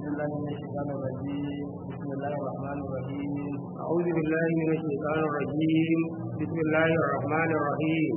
بالله من الشيطان الرجيم بسم الله الرحمن الرحيم أعوذ بالله من الشيطان الرجيم بسم الله الرحمن الرحيم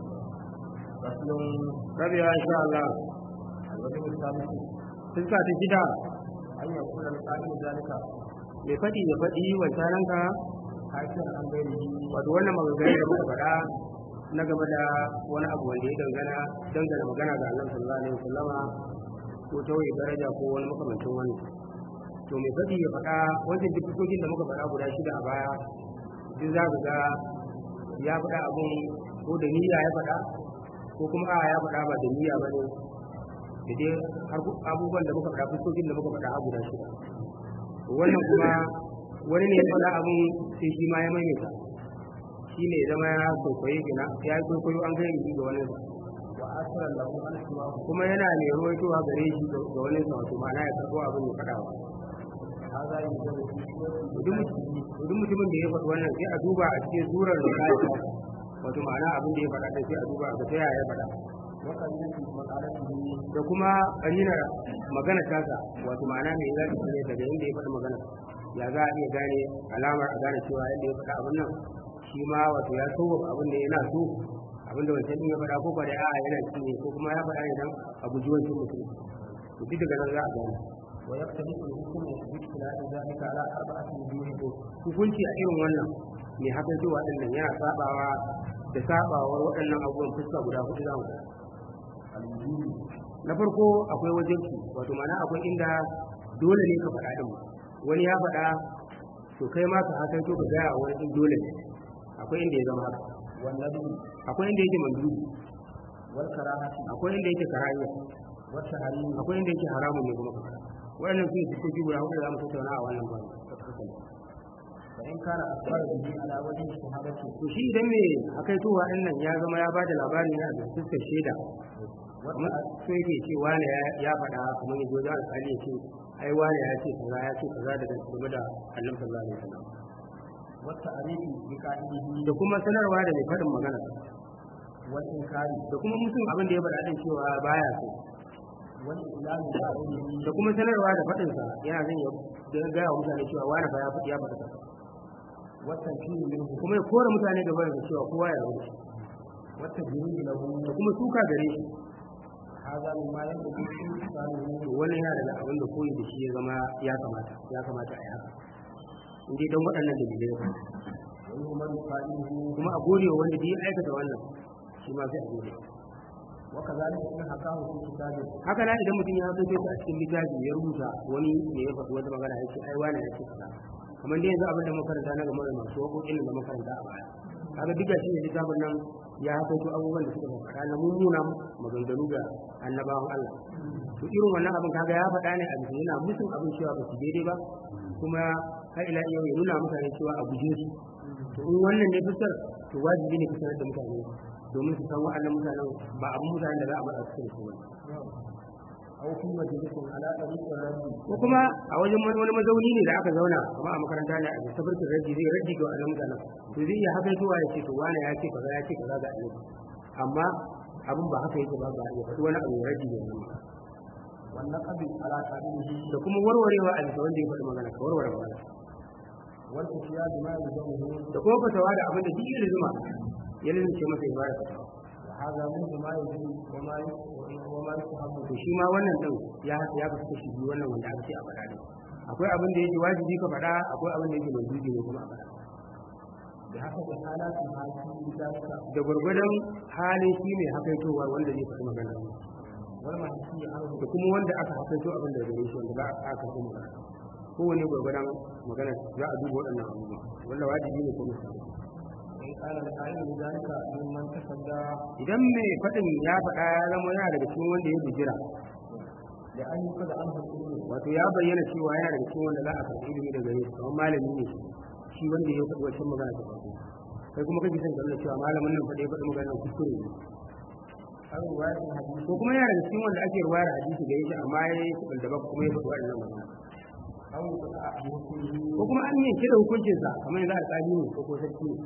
فصل ربي إن شاء الله الوجه السادس fuska ta shida أن يكون القائل ذلك mai faɗi ya faɗi wancananka حاكيا عن غيره wato wannan maganganu da muka faɗa na game da wani abu wanda ya dangana dangana magana ga Allah sallallahu alaihi wasallama ko tauye daraja ko wani makamancin wani to mai faɗi ya faɗa wancan duk fuskokin da muka faɗa guda shida a baya duk za ka ga ya faɗa abun ko da niyya ya faɗa ko kuma a ya faɗa ba da niyya ba ne da dai har abubuwan da muka faɗa fuskokin da muka faɗa a guda shida to wannan kuma wani ne ya faɗa abun sai shi ma ya maimaita shi ne zama ya kwaikwaye gina ya yi kwaikwayo an gani ga wani وآثر له أن سواه kuma yana mai ruwaitowa gare shi ga wani sa wato ma'ana ya karɓo abin ya faɗa wa هذا يوجد في سورة duk duk mutumin da ya faɗi wannan sai a duba a cikin surar da ka yi wato ma'ana abin da ya faɗa ɗin sai a duba ga ta yaya ya faɗa وقليل مقالته da kuma ƙarinar magana tasa wato ma'ana mai za ta ne daga inda ya faɗi magana ya za a iya gane alamar a gane cewa yadda ya faɗa abin nan shi ma wato ya so abin da yana so abin da wancan ɗin ya faɗa ko ba da a'a yana ci ne ko kuma ya faɗa ne dan a guji wancan mutum to duk daga nan za a gane ويختلف الحكم باختلاف ذلك على أربعة وجوه hukunci a irin wannan mai hakan cewa ɗin nan yana sabawa da sabawar waɗannan abubuwan fuska guda hudu za mu ga الوجوب na farko akwai wajenki wato mana akwai inda dole ne ka faɗa ɗin wani ya faɗa to kai ma ka hakan to ka gaya wani ɗin dole ne akwai inda ya zama haka والندب akwai inda yake mandubi والكراهة akwai inda yake karayya والتحريم akwai inda yake haramun ne kuma ka faɗa waɗannan su ne fuskoki guda hudu da za mu tattauna a wannan bani فإن كان أخبر به على وجه شهادته to shi idan me akaitowa ɗin nan ya zama ya ba da labari ne a da fuskar shaida kamar so yake ce wane ya- ya faɗa kamar ya zo da alƙali ya ce ai wane ya ce kaza ya ce kaza daga game da annabi sallallahu alaihi wasallam والتعريف بقائله da kuma sanarwa da mai faɗin magana والإنكار da kuma mutum abin da ya faɗa din cewa baya so والإعلان بعلمه da kuma sanarwa da faɗinsa yana zan ya da gaya wa mutane cewa wane fa ya faɗi ya faɗa kaza. والتنفيذ منه kuma ya kora mutane gaba da cewa kowa ya rubuta والتجريد له da kuma suka gare shi هذا مما ينبغي استحسانه to wannan yana daga abin da koyi da shi ya zama ya kamata ya kamata a yi haka in dai don waɗannan dalilai ya faɗa ويؤمن قائله kuma a gode wa wanda ya aikata wannan shi ma sai a gode وكذلك إن حكاه في كتابه haka na idan mutum ya fito a cikin littafi ya rubuta wani ne ya faɗi wata magana ya ce ai wani ya ce kaza kamar dai yanzu abin da makaranta na game da masu waƙoƙin da makaranta a baya kaga duka shi ne littafin nan ya haƙaito abubuwan da suka faɗa na mummuna maganganu ga annabawan Allah to irin wannan abin kaga ya faɗa ne a bisa yana musun abin cewa ba su daidai ba kuma har ila yau ya nuna mutane cewa a guje su to in wannan ne fuskar to wajibi ne ka sanar da mutane domin su san wa'annan mutanen ba abin mutanen da za a matsa su da su bane أو في مجلس على طريق الرد ko kuma a wajen wani wani mazauni ne da aka zauna kuma a makaranta ne a bisa farkin raddi zai raddi ga wannan mutanen to zai iya haka zuwa ya ce to wani ya ce kaza ya ce kaza ga annabi amma abin ba haka yake ba ba ya faɗi wani abu ya raddi ga wannan والنقد على قائله da kuma warwarewa a bisa wanda ya faɗi magana ka warware magana والفتيا بما يلزمه da kuma fatawa da abin da duk ya zuma ya lalace masa ya bada fatawa وهذا منه ما يجب وما ي- وما يستحب to shi ma wannan din ya ya kasu kashi biyu wannan wanda aka ce a faɗa ne akwai abin da yake wajibi ka faɗa akwai abin da yake mandubi ne kuma a faɗa بحسب حالات الحاكم بذلك da gwargwadon halin shi mai hakaitowa wanda zai faɗi magana والمحكي عنه da kuma wanda aka hakaito abin da gare shi wanda ba a karɓi magana kowane gwargwadon magana za a duba waɗannan abubuwa wanda wajibi ne ko misali وإن كان القائل بذلك ممن تصدى idan mai faɗin ya faɗa ya zama yana daga cikin wanda ya bijira لأن يؤخذ عنه العلم wato ya bayyana cewa yana daga cikin wanda za a karɓi ilimi daga gare shi kamar malami ne shi wanda ya faɗi wancan magana ta farko kai kuma kake son ka nuna cewa malamin nan faɗi ya faɗi magana kuskure ne أو رواية الحديث ko kuma yana daga cikin wanda ake ruwayar hadisi gare shi amma ya yi kuɗin da ba kuma ya faɗi wannan magana أو يقطع بحكمه ko kuma an yanke da hukuncinsa kamar yanzu alƙali ne ko ko sarki ne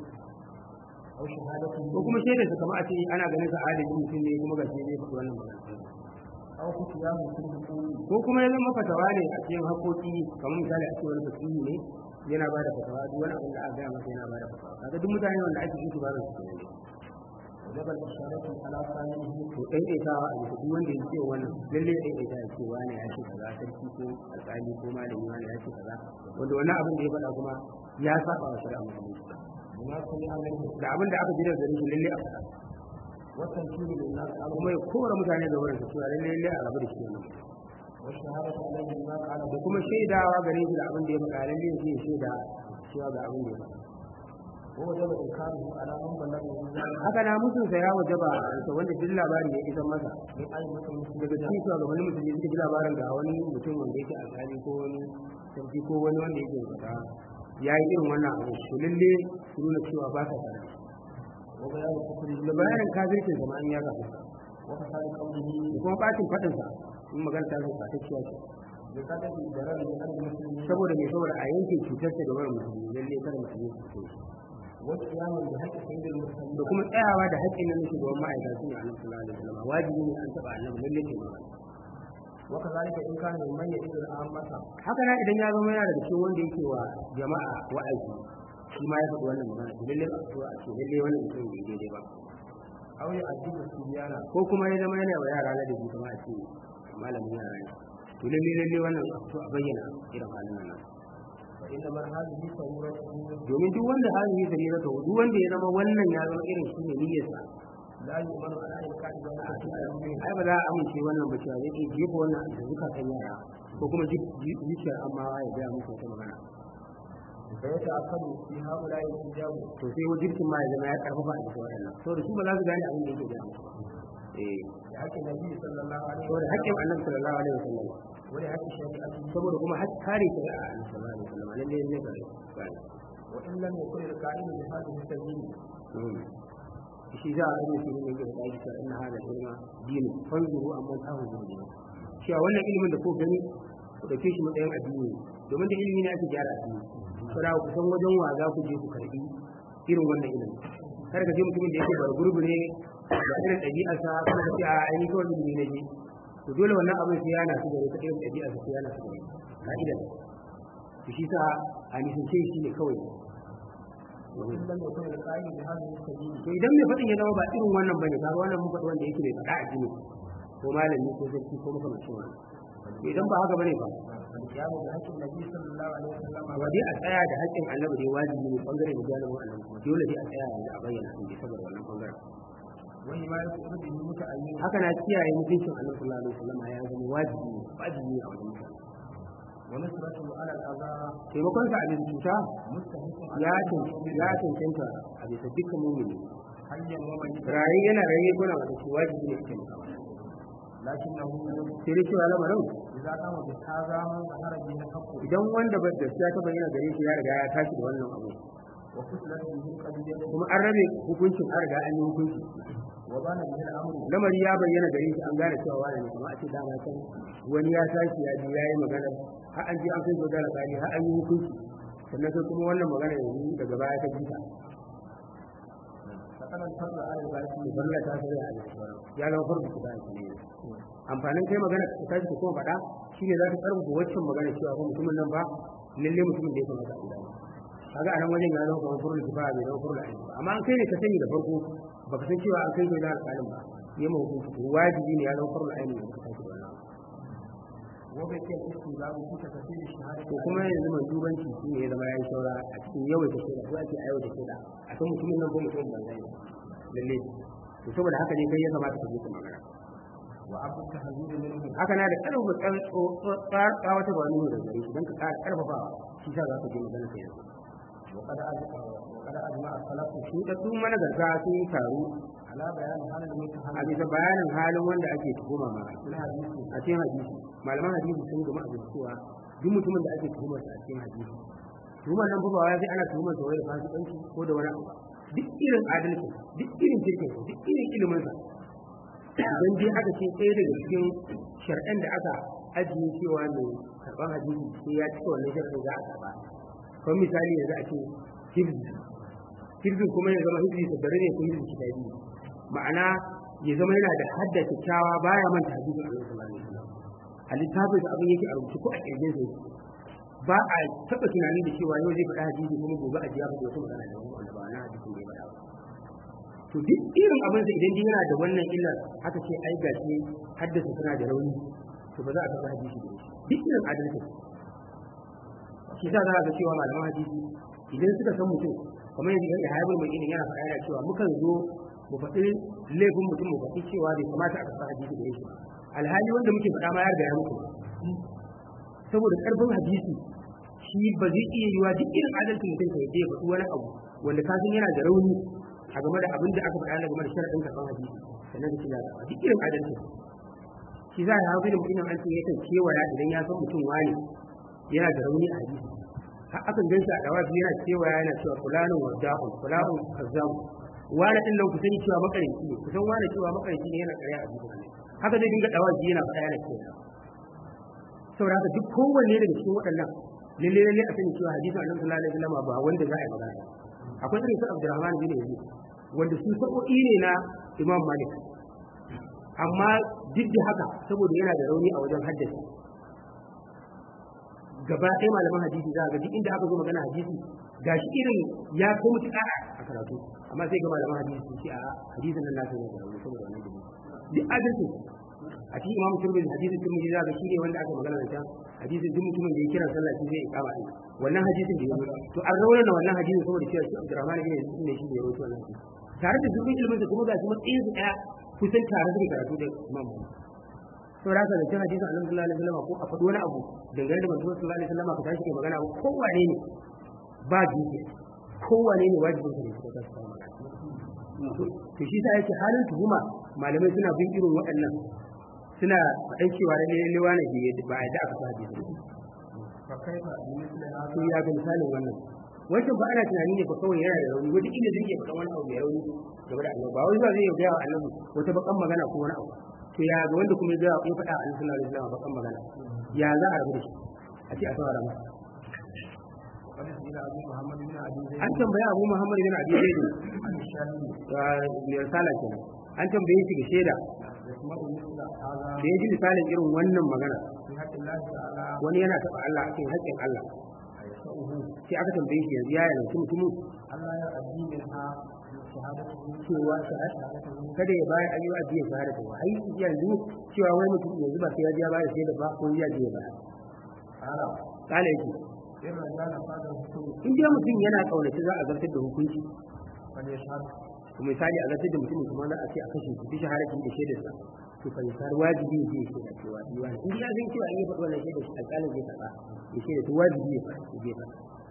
أو شهادته ko kuma shaidar sa kamar a ce ana ganin sa adalci mutum ne kuma ga shi ne faɗi wannan magana أو أو فتيان في الحقوق ko kuma ya zama fatawa ne a cikin haƙoƙi kamar misali a ce wani fasihi ne yana ba da fatawa duk wani abin da aka gaya masa yana ba da fatawa kaga duk mutane wanda ake yin su ba su kenan ne وجب الإشارة على ثانيه to ɗaiɗaitawa a bisa duk wanda ya ce wannan lalle ɗaiɗaita ya ce wani ya ce kaza sarki ko alƙali ko malami wani ya ce kaza wanda wannan abin da ya faɗa kuma ya saba wa shari'a musulunci بما سمع منه da abin da aka ji daga gare shi lalle a faɗa والتنكيل للناس عنه kuma ya kora mutane da wurin su cewa lalle lalle a rabu da shi wannan والشهادة عليه بما قال da kuma shaidawa gare shi da abin da ya faɗa lalle ya ce ya shaida cewa ga abin da ya faɗa ووجب إنكاره على من بلغه ذلك haka na mutunsa ya wajaba a wanda duk labari ya isa masa من أئمة daga المسلمين cikin shugabannin musulmi suka ji labarin ga wani mutum wanda yake alƙali ko wani sarki ko wani wanda yake fata ya yi irin wannan abu to lalle su nuna cewa ba sa tare وبيان كفره da bayanin kafircin zama an ya gafa وفساد قوله da kuma bacin faɗinsa in magana ta zai fatacciya ce بقدر ضرره على المسلمين saboda mai saboda a yanke cutarsa da wani musulmi lalle kada musulmi su cuce shi والقيام بحق سيد المرسلين da kuma tsayawa da haƙƙin nan shugaban ma'aikata su ne annabi sallallahu alaihi wasallam wajibi ne an taɓa annabi lalle ke magana وكذلك إن كان من يئذ العامة haka na idan ya zama yana daga cikin wanda yake wa jama'a wa'azi shi ma ya faɗi wannan magana to lalle ba a ce lalle wannan mutum bai daidai ba أو يؤدب الصبيان ko kuma ya zama yana wa yara na da kuma a ce malamin yara ne to lalle lalle wannan a fito a bayyana irin halin nan فإنما هذه صورته domin duk wanda halin ya zari zata duk wanda ya zama wannan ya zama irin shi ne niyyarsa لا يؤمن على إنكار ذلك في الأمين ai ba za a amince wannan ba cewa zai iya jefa wannan da zukatan yara ko kuma zuciyar amma ya gaya musu wata magana فيتأكد في هؤلاء الحجاب to sai wajibcin ma ya zama ya karfafa a cikin waɗannan saboda su ba za su gane abin da yake gaya musu ba eh لحق النبي صلى الله عليه saboda وسلم haƙƙin annabi sallallahu alaihi wasallam ولحق شريعته saboda kuma har kare shari'a annabi sallallahu alaihi wasallam lalle ne ga gane وإن لم يكن القائل بهذه السبيل shi za a yi shi ne ga da shi inna hada ilma dini fanzuru amma ta hu dini cewa wannan ilimin da ko gani ku dauke shi matsayin addini domin da ilimi ne ake gyara addini kada ku san wajen wa za ku je ku karbi irin wannan ilimi kar ka je mutumin da yake bar gurbi ne da irin ɗabi'arsa kuma ka ce a ainihin kawai ilimi ne je to dole wannan abin sai yana su gare ka irin ɗabi'arsa sai yana su gare ka'idar to shi sa a nisance shi ne kawai وإن لم يكن القائل بهذه السبيل to idan mai faɗin ya zama ba irin wannan bane kaga wannan mun faɗi wanda yake mai faɗa a jini ko malami ko sarki ko makamancin wannan to idan ba haka bane ba فالقيام بحق النبي صلى الله عليه وسلم ba dai a tsaya da haƙƙin annabi dai wajibi ne bangare da jalibin annabi kuma dole dai a tsaya yanzu a bayyana sun dai saboda wannan bangaren وحماية أرضه متعين haka na kiyaye mutuncin annabi sallallahu alaihi wasallam ya zama wajibi ne wajibi ne a wajen mutane ونصرته على الأذى taimakon sa a bisa cuta مستحق ya cancanta ya cancanta a bisa dukkan mumini حيا وميتا rayi yana raye kuna wata shi wajibi ne a taimaka masa لكنه sai dai cewa lamarin إذا قام بهذا من ظهر به الحق idan wanda ba gaskiya ta bayyana gare shi ya riga ya tashi da wannan abu وفصلت به القضية kuma an rabe hukuncin an riga an yi hukunci وبان به الأمر lamari ya bayyana gare shi an gane cewa wani ne kuma a ce dama can wani ya tashi ya ji ya yi magana har an je an kai gudana kali har an yi hukunci sannan sai kuma wannan magana yanzu daga baya ta jita فقد الفضل على الباقي to balla ta sai a yi ya zama farko da shi ne amfanin kai magana ka tashi ka kuma faɗa shine za ka karfafa waccan magana cewa ko mutumin nan ba lalle mutumin da ya kamata a gida kaga a nan wajen ya zama kamar furul kifa bai zama furul aini ba amma an kai ne ka sani da farko baka san cewa an kai kai da alƙalin ba ya ma hukunci to wajibi ne ya zama furul aini da ka tashi da wannan وبكي الاستيلاء في تفسير الشهادة to kuma yanzu mai dubanci shi ne ya zama ya yi saura a cikin yawaita shaida ko ake aiwata shaida a san mutumin nan ko mutumin banza ne lalle to saboda haka ne kai ya kamata ka je ka magana وعبد التحذير منه haka na da ƙarfafa tsawata ba nuna da gare shi don ka ƙara ƙarfafawa shi sa za ka je magana ka yanzu وقد أجمع وقد أجمع السلف shi da su manazarta sun yi taru على بيان حال a المتهم bisa bayanin halin wanda ake tuhuma ma في الحديث a cikin hadisi malaman hadisi sun gama a cewa duk mutumin da ake tuhumar sa a cikin hadisi tuhumar nan fa ba wai sai ana tuhumar sa wai da fasikanci ko da wani abu ba. duk irin adalci duk irin kirkin duk irin ilimin sa idan dai aka ce ɗaya daga cikin shar'an da aka ajiye cewa mai karɓar hadisi sai ya cika wannan shar'an za a karɓa kamar misali yanzu a ce hibzi hibzin kuma ya zama hibzi tattare ne ko hibzi kitabi ma'ana ya zama yana da hadda kyakkyawa baya manta hadisin Allah sallallahu alaihi a littafin da abin yake a rubuce ko a kirgin sa ba a taɓa tunani da cewa yau zai faɗa hadisi kuma gobe a jiya faɗi wata magana da wanda ba na hadisin da ya faɗa ba to duk irin abin sa idan yana da wannan illar aka ce ai gashi haddasa suna da rauni to ba za a taɓa hadisi da shi duk irin adalci shi sa za a ga cewa malaman hadisi idan suka san mutum kamar yanzu ga haibul mai ilin yana faɗa yana cewa mukan zo mu faɗi laifin mutum mu faɗi cewa bai kamata a karɓa hadisi da shi ba alhali wanda muke faɗa ma ya riga ya mutu saboda ƙarfin hadisi shi ba zai iya yiwa duk irin adalcin mutum ka yadda ya faɗi wani abu wanda ka san yana da rauni a game da abin da aka faɗa na game da sharaɗin karɓar hadisi sannan da kila duk irin adalcin shi za a hafi da mutum an ce yakan kewaya idan ya san mutum wani yana da rauni a hadisi har akan ganshi a dawa yana kewaya yana cewa fulanin wada'un fulanin kazzamu wani ɗin nan ku sani cewa makarinci ne ku san wani cewa makarinci ne yana ƙarya a jikin haka zai dinga dawa yana faɗa yana cewa saboda haka duk kowanne daga cikin waɗannan lalle lalle a sani cewa hadisin annabi sallallahu alaihi wasallam ba wanda za a yi magana akwai irin su Abdurrahman bin Yazid wanda su sabo'i ne na Imam Malik amma duk da haka saboda yana da rauni a wajen haddasa gaba ɗaya malaman hadisi za a ga duk inda aka zo magana hadisi gashi irin ya kai mutuƙa a karatu amma sai ga malaman hadisi sun ce a hadisin nan nasu ne da rauni saboda wannan dalili duk adalci a cikin imamu turmizi hadisin turmizi za ga shi ne wanda aka magana da can hadisin duk mutumin da ya kira sallah shi zai ikama din wannan hadisin da ya zo to an rawana wannan hadisin saboda cewa shi Abdurrahman bin Yazid ne shi da ya rawaito wannan hadisi tare da zurfin ilimin sa kuma ga shi matsayin su daya kusan tare da karatu da Imam Malik saboda haka da cin hadisin Annabi sallallahu alaihi wasallam ko a faɗi wani abu dangane da manzon sallallahu alaihi wasallam ka tashi kai magana ko wane ne ba jinki ko wane ne wajibin sa ne ka tashi kai magana to shi sa yake halin tuhuma malamai suna bin irin waɗannan suna faɗan cewa da lalle wani ke ba a da aka sa hadisi to ya ga misalin wannan wancan ba ana tunani ne ba kawai yana da rauni wata kila zai iya faɗan wani abu mai rauni game da annabi ba wai zuwa zai gaya wa annabi wata bakan magana ko wani abu to ya ga wanda kuma ya gaya ya faɗa annabi sallallahu alaihi wasallam bakan magana ya za a rabu da shi a ce a saurara masa an tambaya abu muhammad bin abi zaid mai risala kenan an tambaye shi ga shaida da ya ji misalin irin wannan magana wani yana taɓa Allah a cikin haƙƙin Allah sai aka tambaye shi yanzu ya yanzu mutumin cewa kada ya bayar ayyuka biya shahada ta wa ai yanzu cewa wani mutum yanzu ba sai ya ja bayar shaida ba ko ya je ba kala yake in dai mutum yana kaunaci za a zartar da hukunci misali a zartar da mutumin kuma za a ce a kashe shi bisa harakin da shaidar sa to fa yasar wajibi ne ya shaida cewa diwa in ya san cewa in ya faɗi wannan shaidar shi alƙalin zai karɓa ya shaida to wajibi ne ya faɗa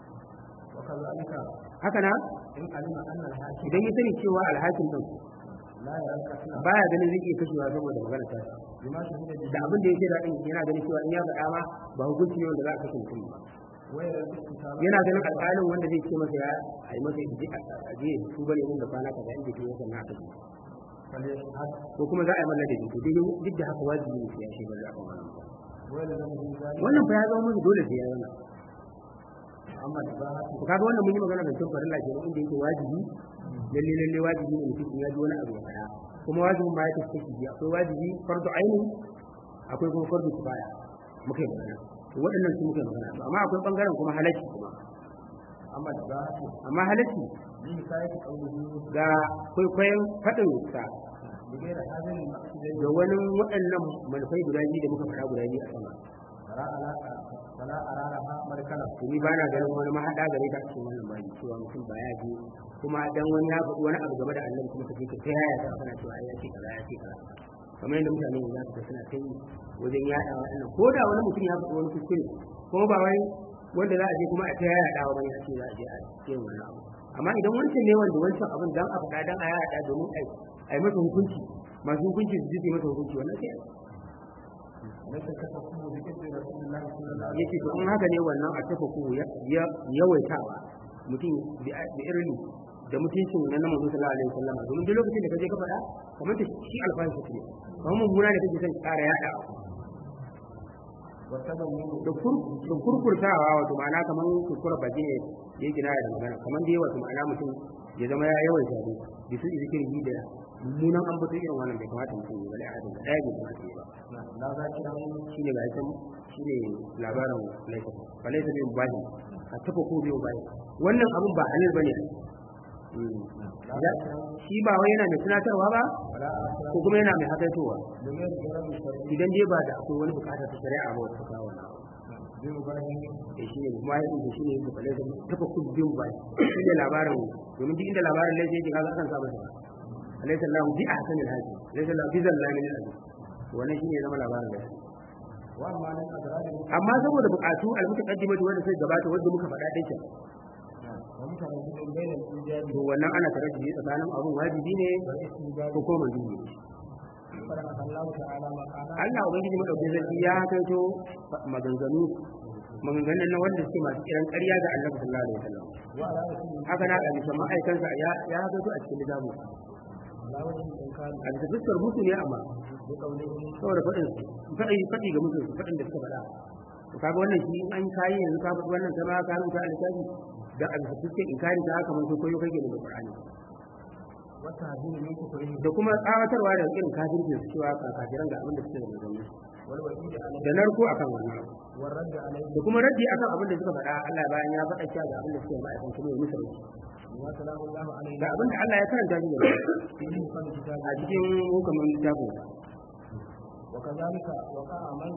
haka na idan ya sani cewa alhakin din baya ganin zai iya kashewa saboda magana ta da abin da ya shaida din yana ganin cewa in ya faɗa ma ba hukunci ne wanda za a kashe mutum ba yana ganin alƙalin wanda zai ce masa ya a yi masa a je su bane mun da kwana kaza inda ke yasa na aka ko kuma za a yi mallar da jiki dai duk da haka wajibi ne ya shi bari a kan wannan wannan fa ya zama musu dole sai ya zama amma da ba ko kaga wannan mun yi magana da cin farilla ke inda yake wajibi lalle lalle wajibi ne mutum ya ji wani abu ya fara kuma wajibin ma ya tafi kashi akwai wajibi fardu aini akwai kuma fardu kifaya muka yi magana waɗannan su muke magana to amma akwai bangaren kuma halacci kuma amma da amma halacci ga kwaikwayon faɗin sa da wani waɗannan manufai guda biyu da muka faɗa guda biyu a sama ni ba na ganin wani mahaɗa gare ta cikin wannan bayi cewa mutum ba ya je kuma dan wani ya faɗi wani abu game da annabi kuma ka je ka kai ya ta kana cewa ya ce kaza ya ce kaza kamar yadda mutane za su suna kai wajen yaɗa waɗannan ko da wani mutum ya faɗi wani kuskure kuma ba wai wanda za a je kuma a ta yaɗa wa bane a ce za a je a ce wani abu amma idan wancan ne wanda wancan abin dan a faɗa dan a yaɗa domin a yi masa hukunci masu hukunci su ji masa hukunci wannan sai yake to in haka ne wannan a tafa ku yawaitawa mutum da irin da mutuncin na na manzo sallallahu alaihi wasallam domin duk lokacin da kaje ka faɗa kamar ta shi alfashi ce kamar mummuna da kake son ƙara yaɗa da kurkurtawa wato ma'ana kamar kurkura baki ne ya gina da magana kamar dai wato ma'ana mutum ya zama ya yawan shaɗu da su zikirin da mummunan an bato irin wannan bai kamata mutum ya bale adin da ɗaya bai kamata ya ba la za ki ran shi ne ga can shi ne labarin laifin ba laifin yin bashi a tafa ko biyu bashi wannan abun ba halil ba ne shi ba wai yana mai tunatarwa ba wala asra ko kuma yana mai hakaitowa domin jarar sharri idan dai ba da akwai wani bukatar ta shari'a ba wata kawo na bi mubahi da shi ne kuma ya inda shi ne da kwale da tafa kun biyu ba shi ne labarin domin duk inda labarin laifin yake kaga akan samu sa alaysa lahu bi ahsanil hadi laysa lahu bi zallamin al wannan shi ne zama labarin da wa amma nan azrabi amma saboda bukatu al-mutaqaddimatu wanda sai gabata wanda muka faɗa dai kenan wa mutane cikin bayan ijabi to wannan ana tare da tsakanin abun wajibi ne wal istibab ko kuma mandubi ne fara Allah ta'ala ma kana Allah ubangiji madaukakin sarki ya kaito maganganu maganganun na wanda suke masu kiran ƙarya ga Annabi sallallahu alaihi wasallam wa ala rasul haka na a bisa ma'aikansa ya ya kaito a cikin littafin la wajin inkari a bisa fuskar mutu ne amma bi qawlihi saboda faɗin faɗi faɗi ga mutu faɗin da suka faɗa to kaga wannan shi in an kayi yanzu ka faɗi wannan kai ma ka rubuta a littafi da a bisa fuskar inkari ta haka mun koyo kake da Qur'ani wa tahdini min kufrihi da kuma tsawatarwa da irin kafircin su cewa ka kafiran ga abin da suke da manzanni wal wa'id alayhi da narko akan wannan wa radd alayhi da kuma raddi akan abin da suka faɗa Allah bayan ya faɗa cewa ga abin da suke ma'aikan kuma ya musu raddi wa salamu Allah alayhi ga abin da Allah ya karanta shi da fi hukm kitab a cikin hukumin littafin wa kadhalika waqa'a man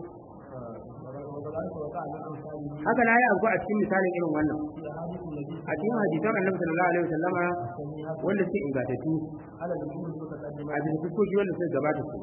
wa kadhalika waqa'a min amsalihi haka na yi abu a cikin misalin irin wannan fi ahadith nabi a cikin hadisan annabi sallallahu alaihi wasallama sahiha wanda suke ingantattu ala al-umur mutaqaddima a cikin fuskoki wanda suka gabata su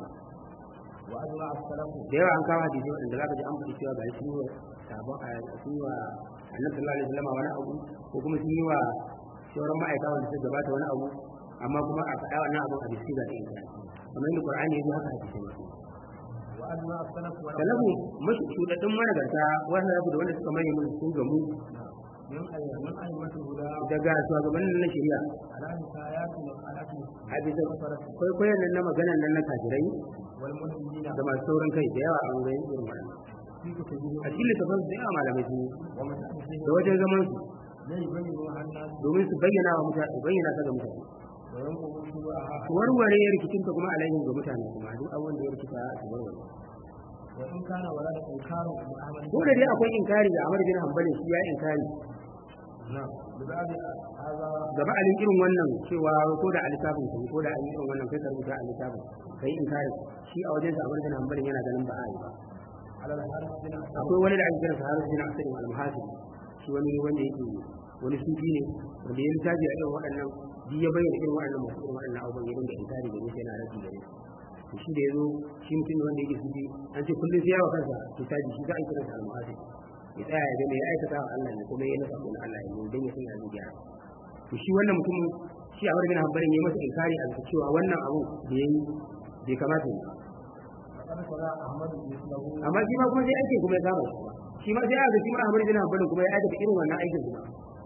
wa ajma as-salafu da yawa an kawo hadisi wanda zaka ji an faɗi cewa ga shi wa sabon a sun yi wa annabi sallallahu alaihi wasallama wani abu ko kuma sun yi wa sauran ma'aikata wanda suka gabata wani abu amma kuma a faɗa wannan abun a bisa ga ɗaya kamar yadda Qur'ani ya zo haka hadisi ne wa ajma as-salafu wa salafu mashi shudaddun managarta wanda rabu da wanda suka maye mun sun gamu min ayyamin ayyamatu huda daga shugabannin na shari'a ala hikayati wa qalati a bisa kwaikwayon nan na maganan nan na kafirai wal mulhidina da masu sauran kai da yawa an gani irin wannan fi kutubihi a cikin littafin su da yawa malamai sun yi wa mutahaddithi da wajen zaman su la yubayyinu an-nas domin su bayyana wa mutane bayyana ta ga mutane wa yanqudu shubaha su warware ya rikicinta kuma alaihim ga mutane kuma duk abin da ya rikita su warware wa in kana wala da inkaru bi ahmad ko da dai akwai inkari da Ahmad bin Hanbali shi ya inkari na bi ba'di hadha gaba alin irin wannan cewa ko da alitafin kai ko da an yi irin wannan kai ka rubuta alitafin kai inkari shi a wajen sa Ahmad bin Hanbali yana ganin ba a yi ba ala al-harith bin asad akwai wani da ake kira sa Harith bin Asad al-Muhasib shi wani wanda yake wani sufi ne wanda ya littafi a irin waɗannan duk ya bayyana irin waɗannan masu irin waɗannan abubuwan ya dinga inkari da nisa yana rabi gare su to shi da ya zo shi mutum ne wanda yake sufi an ce kullum sai yawa kansa kitabi shi za a yi kira sa al-Muhasib ya tsaya ya ga me ya aikata wa Allah ne kuma ya nasa kuma Allah ne dan ya san ya zai gyara to shi wannan mutumin shi a wurin hanbarin ya yi masa inkari a bisa cewa wannan abu da ya yi bai kamata ya yi ba faqad sara ahmad mislahu amma shi ma kuma sai aikin kuma ya saba shi ma sai aka shi ma Ahmad bin Hanbal kuma ya aikata irin wannan aikin kuma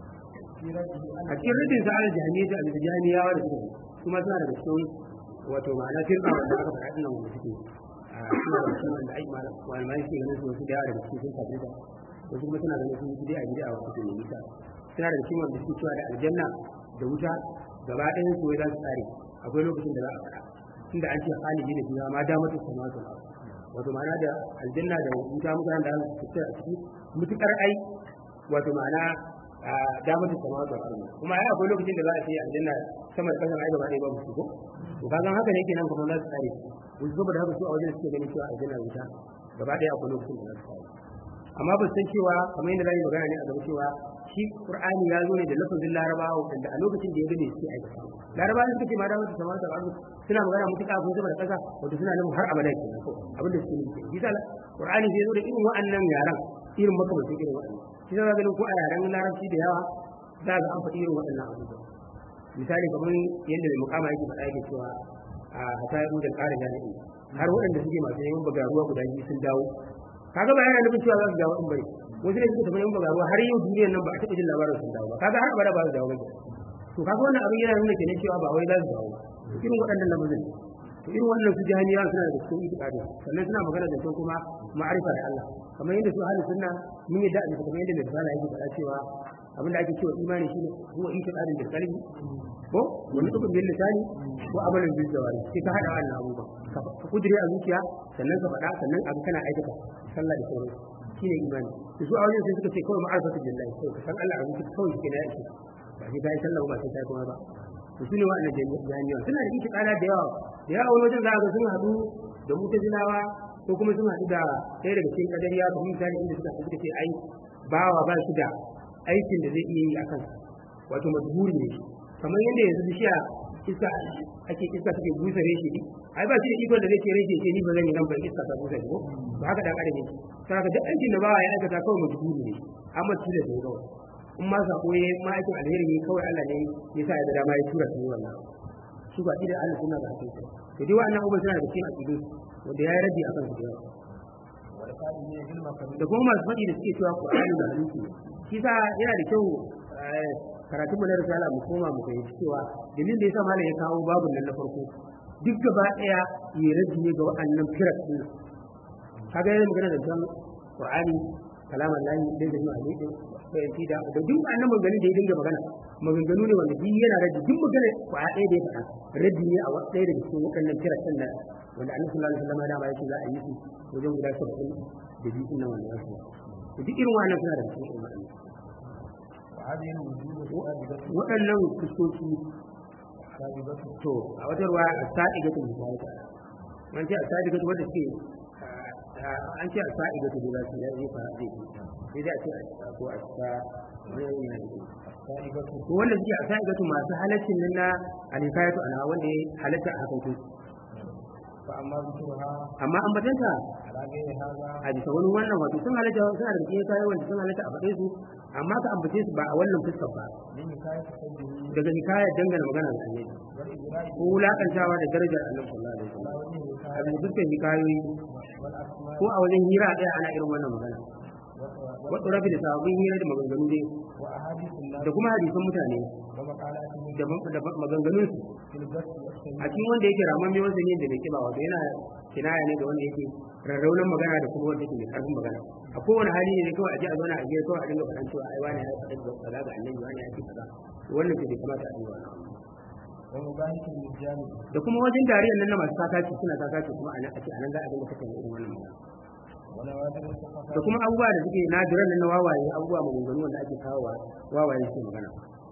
fi radihi a cikin rubin sa al jahmiyyah al jahmiyawa da suke kuma suna daga cikin wato ma'ana firqa wanda aka faɗa dinnan wanda suke a suna da cikin wanda ai malamai suke ganin su wasu da yawa daga cikin sun kafirta wasu kuma suna ganin sun bid'a bid'a wa cikin nisa suna daga cikin wanda suke cewa da aljanna da wuta gaba ɗayan su wai za su tsare akwai lokacin da za a faɗa tunda an ce khalidi da fiha ma damatu samatu wato ma'ana da aljanna da wuta mutanen da su fita a ciki mutukar ai wato ma'ana a damatu samatu kuma ai akwai lokacin da za a ce aljanna sama da kasan ai gaba ɗaya babu su ko to kaga haka ne kenan kuma za su tsare wasu saboda haka su a wajen suke ganin cewa aljanna da wuta gaba ɗaya akwai lokacin da za su tsare amma ba su san cewa kamar yadda zai magana ne a gaba cewa shi qur'ani ya zo ne da lafazin larabawa wanda a lokacin da ya gane suke aikata larabawa suka ce ma da mutu samar da arzu suna magana mutuka ko sama da kasa wato suna nufin har abada ke nan abin da suke nufi shi sa qur'ani zai zo da irin wa'annan yaran irin makamantan irin wa'annan shi sa ganin ko a yaren larabci da yawa za ga an faɗi irin waɗannan abubuwa misali kamar yadda mai mukama yake faɗa yake cewa a hata yi da ƙara jami'i har waɗanda suke masu yawan bagaruwa guda biyu sun dawo kaga ba yana nufin cewa za su dawo in bane wasu ne suka tafi yan bagaruwa har yau duniyar nan ba a taɓa jin labarin sun dawo ba kaga har abada ba su dawo ba to kaga wannan abin yana nuna kenan cewa ba wai za su dawo ba irin waɗannan lamarin to irin wannan su jahiliya suna da cikin itikadi sannan suna magana da kuma ma'arifa da Allah kamar yadda su ahli sunna mun yadda a kamar yadda mai risala yake faɗa cewa abin da ake cewa imani shine huwa itikadin da kalbi ko wani tukun bin lisani ko amalin bil jawari sai ka hada wannan abubuwa ka kudure a zuciya sannan ka faɗa sannan abu kana aikata sallah da sauran shine imani to su a wajen sai suka ce kawai ma'arifatu billahi kawai ka san Allah a zuciya kawai shi ne ya ce ba sai ka yi sallah ba sai ka yi kuma ba to su ne wa'annan jami'an suna da ita kana da yawa da yawa wani wajen za a ga sun haɗu da mutazilawa ko kuma sun haɗu da ɗaya daga cikin kadariya ko misali inda suka suka ce ai bawa ba shi da aikin da zai iya yi a kansa wato majburi ne kamar yadda yanzu bishiya iska ake iska take busa reshe ne ai ba shi da ikon da zai ce reshe ce ni ba zan yi nan ba iska ta busa ko ba haka dan adam yake saboda duk aikin da bawa ya aikata kawai majburi ne amma tilas ne kawai in ma sako ya ma aikin alheri ne kawai Allah ne ya sa ya da dama ya tura su yi wannan su ba da Allah suna da hakika to dai wannan abubuwan suna da cikin aqidu wanda ya rabi akan su da yawa da kuma masu faɗi da suke cewa Qur'ani da hadisi shi sa yana da kyau karatun mu na risala mu koma mu fahimci cewa dalilin da yasa malam ya kawo babun nan na farko duk gaba daya ya rabi ne ga wa'annan firat din kaga yana magana da kan Qur'ani kalaman lahi da da mu alaihi fahimci da da duk annan maganganun da ya dinga magana maganganu ne wanda duk yana rabi duk magana kwaya ɗaya da ya faɗa rabi ne a ɗaya daga cikin waɗannan firat din nan wanda annabi sallallahu alaihi wasallam dama yake za a yi su wajen guda 70 da biyu din nan wanda ya to duk irin wannan suna da cikin wannan waɗannan fuskoki to a wata ruwa a sa'i ga tun ta an ce a sa'i ga wanda suke an ce a sa'i ga tun da su ya yi fara zai sai dai a ce a ko a sa ko wanda suke a sa'i ga masu halaccin nan na alikayatu ana wanda ya halatta a hakan amma an batanta a bisa wani wannan wato sun halatta suna da cikin kayan wanda sun halatta a faɗe su amma ka ambace su ba a wannan fuskar ba daga hikayar dangane magana da annabi ko wulakantawa da darajar annabi sallallahu alaihi wasallam a bisa fuskar hikayoyi ko a wajen hira ɗaya ana irin wannan magana wato rafi da sababbin hira da maganganu dai da kuma hadisan mutane da maganganun su a cikin wanda yake raman mai wanda ne da mai kiba wato yana kinaya ne da wanda yake rarraunan magana da kuma wanda yake mai karfin magana a kowane hali ne kawai a ji a zauna a gida kawai a dinga faɗan cewa ai wani ya faɗa da kaza ga annabi wani ya ce kaza wannan ce bai kamata a dinga wannan da kuma wajen dariyar nan na masu kakaci suna kakaci kuma a nan a ce a nan za a dinga kasance irin wannan magana da kuma abubuwa da suke nadiran nan na wawaye abubuwa maganganu wanda ake kawo wawaye suke magana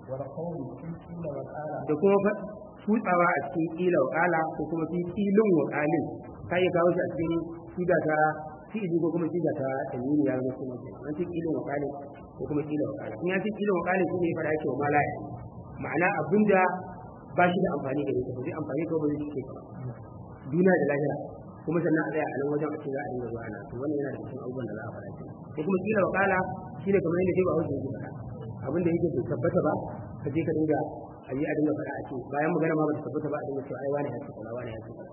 da kuma tutsawa a cikin kila wa kala ko kuma fi kilin wa kalin ka iya kawo shi a cikin siga ta fi'ili ko kuma siga ta tanwini ya zama kuma an ce kilin wa kalin ko kuma kila wa kalin in ya ce kilin wa kalin shine ya fara yake wa malaya ma'ana abinda ba shi da amfani da ita ba zai amfani ko ba zai cike ka duniya da lahira kuma sannan a tsaya a nan wajen a ce za a dinga zuwa ana to wannan yana da cikin abubuwan da za a fara ko kuma kila wa kala shine kamar yadda sai ba hausa yake faɗa abin da yake bai tabbata ba ka je ka dinga a yi a dinga faɗa a ce bayan magana ma ba ta tabbata ba a dinga cewa ai wani ya ce kaza wani ya ce kaza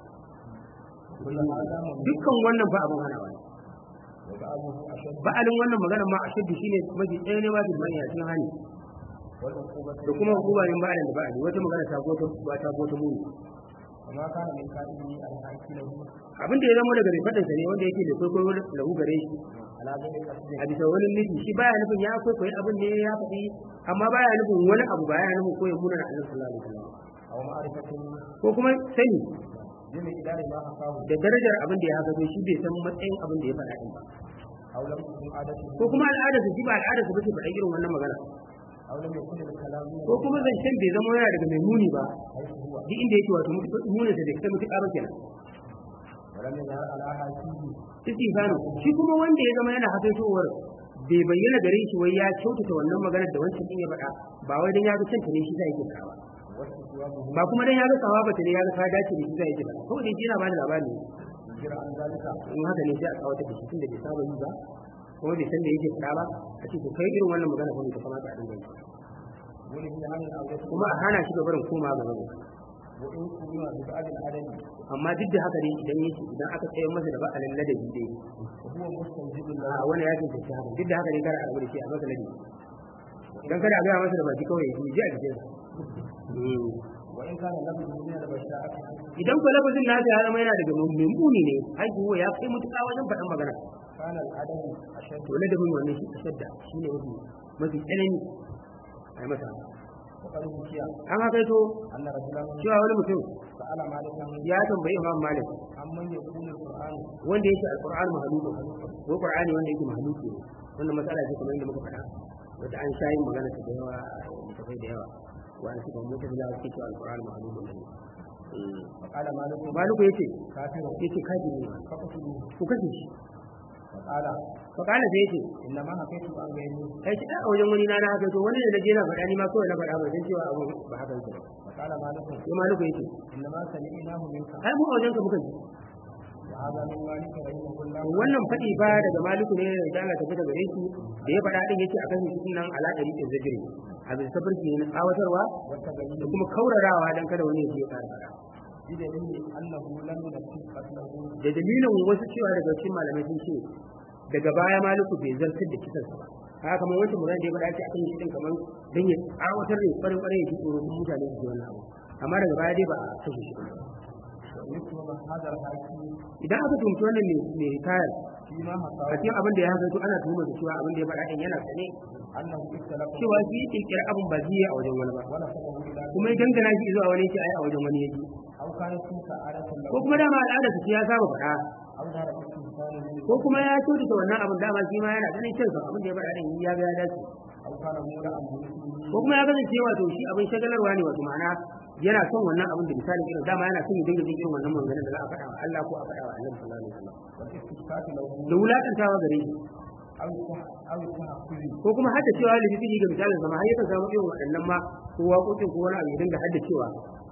dukkan wannan ba abin hana wani ba'alin wannan magana ma a shaddu shine mafi ɗaya ne wajen mai a cikin hani da kuma hukuma yin ba'alin da ba'ali wata magana ta gota ba ta gota muni abin da ya zama daga mai faɗinsa ne wanda yake da kwaikwayo lahu gare shi a bisa wani nufi shi baya nufin ya kwaikwayi abin ne ya faɗi amma baya nufin wani abu baya nufin ko ya muna na annabi sallallahu alaihi wasallam ko kuma sani da darajar abin da ya haka shi bai san matsayin abin da ya faɗa din ba ko kuma al'adarsa shi ba al'adarsa bace faɗa irin wannan magana ko kuma zancen bai zama yana daga mai muni ba duk inda yake wato munin sa da kai mutuƙa ba kenan istifanu shi kuma wanda ya zama yana hakaitowar bai bayyana gare shi wai ya kyautata wannan maganar da wancan din ya faɗa ba wai dan ya ga canta ne shi zai yake faɗa ba ba kuma dan ya ga sawaba ta ne ya ga ta dace da shi zai yake faɗa kawai dai yana ba da labari in haka ne sai a kawo ta da shi tunda bai saba yi ba kuma bai san da yake faɗa ba a ce to kai irin wannan magana kuma ta kamata a dinga yi kuma a hana shi gabarin koma ga gaba amma duk da haka dai idan yake idan aka tsaye masa da ba'alin ladabi dai a wani ya tantance haka duk da haka dai kada a rabu da shi a masa ladabi dan kada a gaya masa da baki kawai ya ji a jikin idan ko lafazin nasa ya zama yana daga mummuni ne haihuwa ya kai mutuka wajen faɗan magana to ladabin wannan shi shadda shi ne mafi mafi tsanani a yi masa وقد حكي an hakaito أن رجلا cewa wani mutum سأل مالكا ya tambayi imam malik عمن يكون القرآن wanda yake alquran mahaluku ko qur'ani wanda yake mahaluku wannan matsala ce kamar yadda muka faɗa wata an sha yin magana ta da yawa tafai da yawa wani suka mutu da suke cewa alquran mahaluku ne فقال مالك maliku yace كافر yace kaji ne فقتلوه ku kashe shi فقال fa kana sai yace إنما حكيت عن غيري kai shi a wajen wani na na haka to wani da naje na faɗa ni ma kawai na faɗa ba san cewa abu ba haka yake ba فقال مالك sai maliku yace إنما سمعناه منك ai mu a wajen ka muka ji وهذا من مالك رحمه الله wannan faɗi ba daga maliku ne da Allah ta fita gare shi da ya faɗa din yace akan shi nan ala dari da zajiri a bisa tafarki ne na tsawatarwa والتبين da kuma kaurarawa dan kada wani ya je ya ƙara faɗa بدليل أنه لم ينفذ قتله da dalilin wasu cewa daga cikin malamai sun ce daga baya maliku bai zartar da kisan sa ba haka kamar wancan magana da ya faɗa ce akan shi din kamar dan ya tsawatar da kwarin kwarin ya ji tsoro kuma mutane su ji wannan abu amma daga baya dai ba a kashe shi ba ويكتب هذا الحاكم idan aka tumci wannan mai mai tayar فيما a حكاه cikin abin da ya haka to ana tuhumar da cewa abin da ya faɗa din yana sane أنه اختلف cewa shi kirkira abin ba zai yi a wajen wani ba ونسبه إلى kuma ya dangana shi zuwa wani yake ai a wajen wani yake أو كانت تلك عادة له ko kuma dama al'ada su ya saba faɗa أو ظهر استهزاء منه ko kuma ya kyautata wannan abin dama shi ma yana ganin kyansa abin da ya faɗa din ya ga ya dace أو كان مولى بمثله ko kuma ya kasance wato shi abin shagalarwa ne wato ma'ana yana son wannan abin da misalin irin dama yana son ya dinga jin irin wannan maganganun da za a faɗa wa Allah ko a faɗa wa Annabi sallallahu alaihi wasallam والاستشفاء له da wulakantawa gare shi أو التح- أو التحفظ ko kuma haddacewa da bibili ga misalin sama har yakan samu irin waɗannan ma ko waƙoƙin ko wani abu ya dinga haddacewa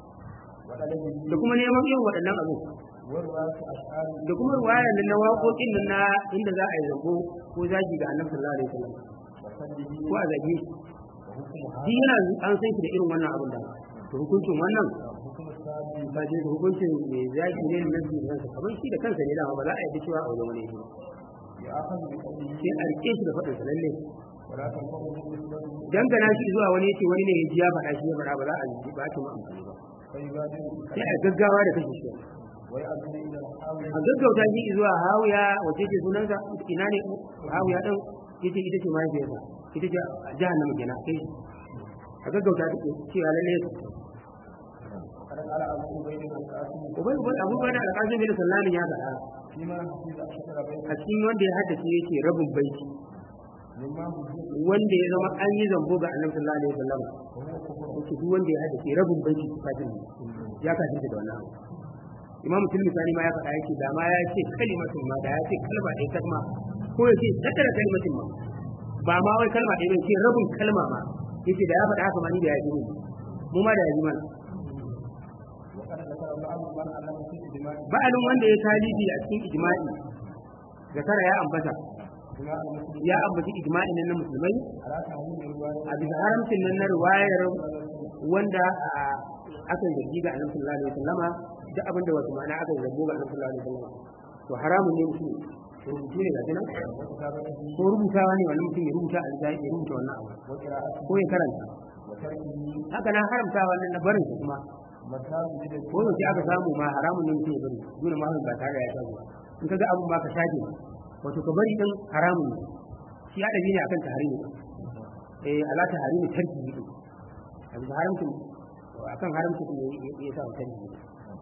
وطلبه da kuma neman irin waɗannan abu ورواية أشعار da kuma ruwayar nan na waƙoƙin nan na inda za a yi zambo ko zagi ga annabi sallallahu alaihi wasallam وسلبه ko a zage shi وحكم shi yana an san shi da irin wannan abin da to hukuncin wannan حكم السابق ba shi hukuncin mai zagi ne na nabi kansa kamar shi da kansa ne dama ba za a yi cewa a wajen wani ne يأخذ بقوله sai a rike shi da faɗin sa lalle ولا تنفعه نسبته dangana shi zuwa wani yace wani ne ya ji ya faɗa shi ya faɗa ba za a ji ba ta mu amfani ba فيبادر sai a gaggawa da kashe shi ويأذن إلى الحاول a gaggauta shi zuwa hawiya wace ce sunansa ina ne hawiya din yace ita ce mahaifiyarsa ita ce jahannama kenan kai shi a gaggauta ta cewa lalle وقد قال أبو عبيد القاسم ubai ubai abu bai da alƙazin bin sallamin ya faɗa فيما حفظ أشهر بيت a cikin wanda ya haddace yake rabin baiti مما حفظ wanda ya zama an yi zambo ga annabi sallallahu alaihi wasallam وهو كفر yake duk wanda ya haddace rabin baiti kafin ya kafin da wannan abu imamu tilmisani ma ya faɗa yake da ma ya ce kalimatun ma da ya ce kalma ɗaya kalma ko ya ce tattara kalimatin ma ba ma wai kalma ɗaya bai ce rabin kalma ma yace da ya faɗa haka ma ni da ya ji mu mu ma da ya ji mana وقد ذكر الله من علم في دماء ba'alin wanda ya talibi a cikin ijma'i zakara ya ambata دماء المسلمين ya ambaci ijma'in nan na musulmai على تحريم الرواية a bisa haramcin nan na riwayar wanda a aka zargi ga annabi sallallahu alaihi wasallama duk abin da wasu ma'ana aka zargi ga annabi sallallahu alaihi wasallama to haramun ne mutum rubutu ne ga nan وكتابته ko rubutawa ne wani mutum ya rubuta a ya rubuta wannan abu وقراءته ko ya karanta وتركه haka na haramta wannan na barin shi kuma مكان جدد ko yaushe aka samu ma haramun ne mutum ya bari dole ma ba tare da ya shago ba in ka ga abun ma ka shafe wato ka bari din haramun ne shi adabi ne akan tahrimi eh ala tahrimi tarki ne a bisa haramcin akan haramcin ne ya sa tarki ne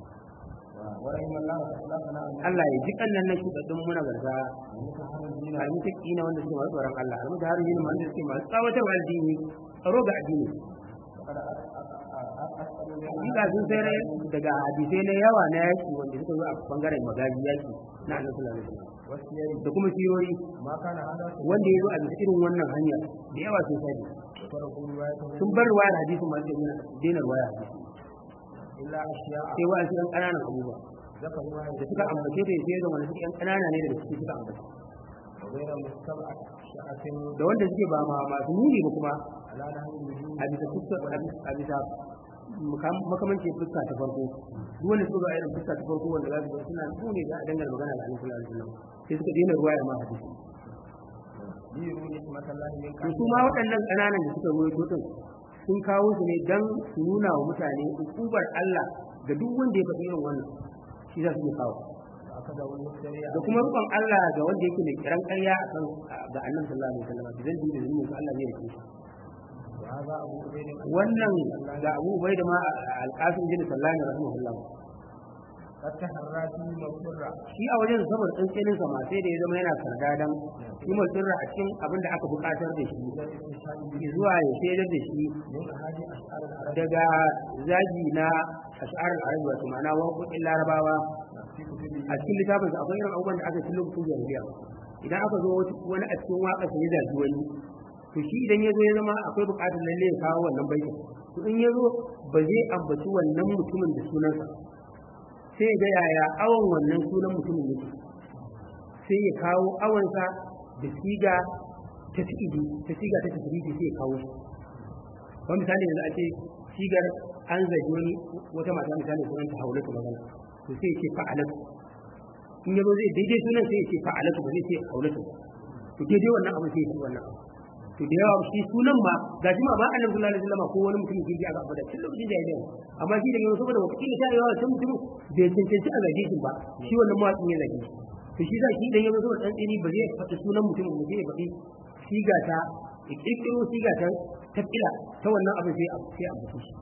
ورحم الله أخلاقنا أن Allah ya ji kannan na shugaban muna garga المتحرمين almutaki na wanda suke masu tsoron Allah almutahari ne wanda suke masu tsawatarwa addini tsaro ga addini وقد أسأل Hakika sun sai rai daga hadisai na yawa na yaki wanda suka zo a bangaren magaji yaki na annabi sallallahu alaihi wasallam والسير da kuma sirori ما كان هذا wanda ya zo a bisa irin wannan hanya da yawa sun sani وتركوا روايته sun bar ruwayar hadisin masu yana daina ruwaya إلا أشياء sai wa su yan ƙananan abubuwa ذكروها da suka ambace ta sai zama da suke yan ƙanana ne daga ciki suka ambace وغير مستبعد شاءة da wanda suke ba ma masu muni ba kuma على نهج الوجود a bisa fuska a bisa makam- makamancin fuska ta farko duk wanda suka zo a irin fuska ta farko wanda za su ga suna muni za a dangana magana da annabi sallallahu alaihi wasallam sai suka daina ruwaya ma hadisi ليروا نعمة الله من to su ma waɗannan ƙananan da suka ruwaito din sun kawo su ne dan su nuna wa mutane ukubar Allah ga duk wanda ya faɗi irin wannan shi za su yi kawo أخذه المفتري da kuma rukun Allah ga wanda yake mai kiran ƙarya a kan ga annabi sallallahu alaihi wasallam idan din da zuwa Allah zai rike shi وهذا أبو عبيد wannan ga Abu Ubaida ma al-Qasim bin Sallani rahimahullah قد تحرى في مغفرة shi a wajen saboda tsantsenin sa ma sai da ya zama yana sardadan shi mutsirra a cikin abin da aka buƙatar da shi zuwa ya shaidar da shi من أحاديث أشعار العرب daga zagi na ash'ar al-arab wato ma'ana waƙoƙin larabawa في كتبه a cikin littafin sa akwai irin abubuwan da aka ci lokacin jahiliya idan aka zo wani a cikin waƙa sai ya zagi wani to shi idan ya zo ya zama akwai buƙatar lalle ya kawo wannan baitin to in ya zo ba zai ambaci wannan mutumin da sunansa sai ga yaya awon wannan sunan mutumin yake sai ya kawo awonsa da siga ta fi'ili ta siga ta tasirifi sai ya kawo shi wani misali yanzu a ce sigar an zagi wani wata mata misali sunan ta haulatu magana to sai ya ce fa'alatu in yazo zai daidai sunan sai ya ce fa'alatu ba zai ce haulatu to daidai wannan abu sai ya ce wannan abu to da yawa shi sunan ma ga shi ma ba annabi sallallahu alaihi wasallam ko wani mutum kirki aka abada tun lokacin jahiliya amma shi da yau saboda wata kila ta yawa can mutum bai cancanci a zage shi ba shi wannan mawaƙin ya zage shi to shi za shi idan ya zo saboda dan tsini ba zai faɗi sunan mutumin ba zai faɗi siga ta ya kirkiro siga ta tafila ta wannan abin sai a sai a mutu shi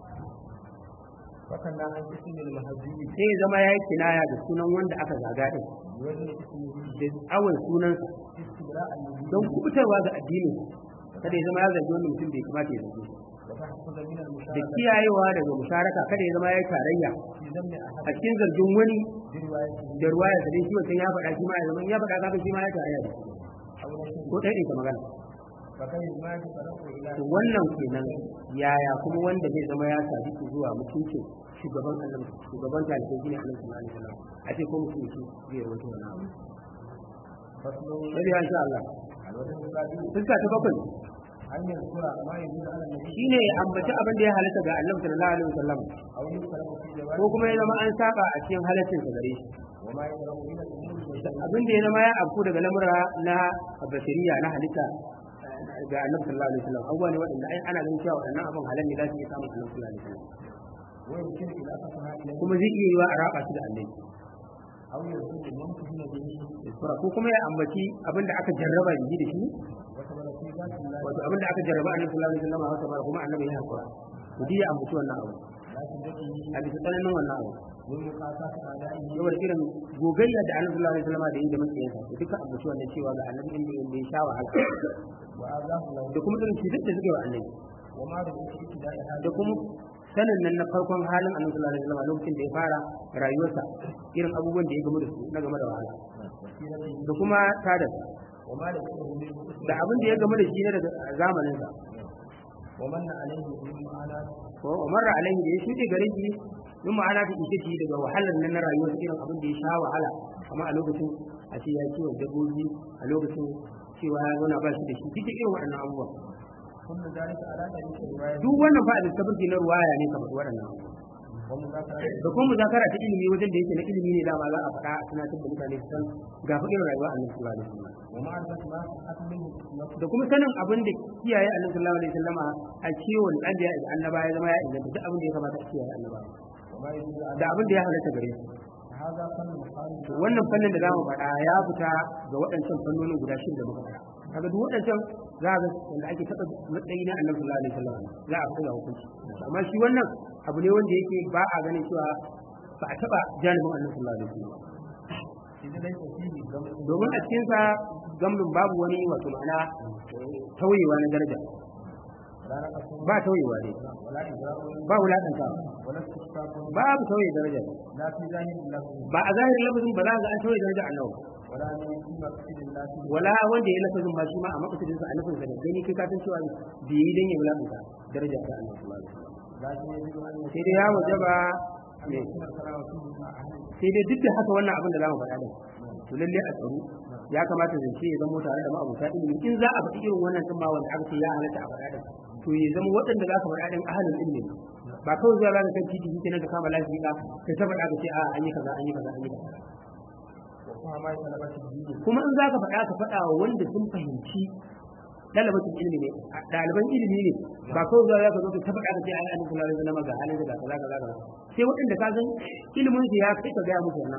وكان عن اسم المهزي sai ya zama ya yi kinaya da sunan wanda aka zaga din بوزن اسمه da awon sunansa استبراء النبي don kubutarwa ga addinin kada ya zama ya zagi wanda mutum bai kamata ya zage shi وتحصل من da المشاركة kiyayewa daga musharaka kada ya zama ya yi tarayya في ذم أحد a cikin zargin wani بروايته da ruwa ya sadai shi wancan ya faɗa shi ma ya zama in ya faɗa kaga shi ma ya tarayya da shi أو نشر ko ɗaya ɗaya magana فكيف ما تفرق إلى to wannan kenan yaya kuma wanda zai zama ya sadi zuwa mutuncin shugaban annabi shugaban talibai shine annabi sallallahu alaihi wasallam a ce ko mutum shi zai rawaito wannan abu فصل sai ya insha Allah الوجه الثاني fuska ta bakwai أن يذكر ما يدل على النبي shine ya ambaci abin da ya halatta ga annabi sallallahu alaihi wasallam أو يذكر في ko جواب kuma ya zama an saba a cikin halaccin sa gare shi وما يدعو إلى الأمور والشأن abin da ya zama ya afku daga lamura na bashariya na halitta eh, ga annabi sallallahu alaihi wasallam abubuwa ne waɗanda ai ana ganin cewa waɗannan abin halal ne za su iya samun annabi sallallahu alaihi wasallam ويمكن إضافتها إليه kuma zai iya yiwa a raba shi da annabi أو يذكر الممتهن به sura ko kuma ya ambaci abin da aka jarraba da shi da shi وثبت في ذات الله wato abin da aka jarraba annabi sallallahu alaihi wasallam haka ba kuma annabi ya hakura to duk ya ambaci wannan abu لا تدعي a bisa tsananin wannan abu من مقاطعة أعدائه saboda irin gogayya da annabi sallallahu alaihi wasallam da yi da makiyansa to duka ambaci wannan cewa ga annabi inda inda ya sha wahala وآذاه له da kuma irin cutar da suke wa annabi وما رأيت في ابتداء da هذا kuma sanin nan na farkon halin annabi sallallahu alaihi wasallam lokacin da ya fara rayuwarsa irin abubuwan da ya gamu da su na game da wahala وسيرته da kuma tada وما لقيه منه da abin da ya gamu da shi na daga zamaninsa ومن عليه من معنى ko umarra alaihi da ya shuɗe gare shi min ma'ana ta ishe shi daga wahalar nan na rayuwar irin abin da ya sha wahala amma a lokacin a ce ya kiwon dabbobi a lokacin cewa ya zauna ba shi da shi duk irin waɗannan abubuwa كل ذلك على طريق الرواية duk wannan fa da tabbaki na ruwaya ne kamar waɗannan abubuwa ومذاكرة da kuma muzakara ta ilimi wajen da yake na ilimi ne dama za a faɗa a tunatar da mutane su san ga fa irin rayuwa annabi sallallahu alaihi wasallam ومعرفة ما صحت منه da kuma sanin abin da kiyaye annabi sallallahu alaihi wasallama a kiwon dan da ya annaba ya zama ya inganta duk abin da ya kamata a kiyaye annaba وما يدل على da abin da ya halatta gare su هذا فن مخالف to wannan fannin da zamu faɗa ya fita ga waɗancan fannonin guda shida da muka faɗa kaga duk waɗancan za ga wanda ake taɓa matsayi na annabi sallallahu alaihi wasallam za a fita hukunci amma shi wannan abu ne wanda yake ba a ganin cewa ba a taɓa janibin annabi sallallahu alaihi wasallam إذ ليس فيه جمع domin a cikinsa gamlin babu wani wato ma'ana tauyewa na daraja ولا نقص ba tauyewa ne ولا إجراء ba wulaƙanta ولا استشفاف babu tauye daraja لا في ظاهر اللفظ ba a zahirin lafazin ba za ga an tauye daraja annabi ولا من في مقصد الله wala wanda ya lafazin ba shi ma a makasudin sa a nufin sa da gani kai ka san cewa bai yi dan ya wulaƙanta daraja ta annabi sallallahu alaihi wasallam لكن يجب أن sai dai ya wajaba أن ne يكون الكلام فيه مع أهل sai dai duk da haka wannan abin da zamu faɗa din to lalle a tsaro ya kamata zance ya zama tare da ma'abuta ilimi in za a faɗi irin wannan din ma wanda aka ce ya halatta a faɗa din to ya zama waɗanda za ka faɗa din ahalin ilimi ne ba kawai zuwa za ka kan titi shi kenan ka kama lafiya ka ta faɗa ka ce a an yi kaza an yi kaza an yi kaza وفهم ما يتلبس الدين kuma in za ka faɗa ka faɗa wa wanda sun fahimci ɗalibatin ilimi ne a ɗaliban ilimi ne ba kawai zuwa za ka zo ka ta faɗa ka ce ai annabi sallallahu alaihi wasallam ga halin da kaza kaza kaza sai waɗanda ka san ilimin su ya kai ka gaya musu wannan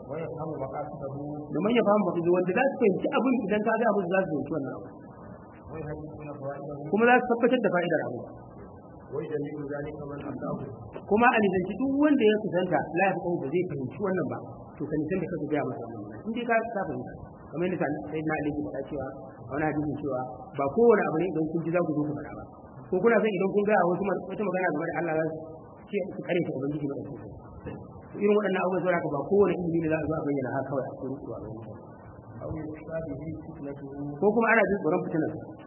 ويفهم مقاصده domin ya fahimta da wanda za su fahimci abin idan ka ga musu za su fahimci wannan abu ويحدثون فوائده kuma za su tabbatar da fa'idar abu ويجلب ذلك من أتاه kuma a nisanci duk wanda ya kusanta la ya ba zai fahimci wannan ba to ka nisan da kaka gaya masa wannan in dai ka ka fahimta kamar yadda sai na aliki faɗa cewa a wani hadisin cewa ba kowane abu ne idan kun ji za ku zo ku faɗa ba ko kuna son idan kun gaya wasu ma- wata magana game da Allah za su ce su kare ta ubangiji ba da su irin waɗannan abubuwan saboda haka ba kowane ilimi ne za a zo a bayyana haka kawai a cikin ruwa أو يخشى به فتنته ko kuma ana jin tsoron fitinar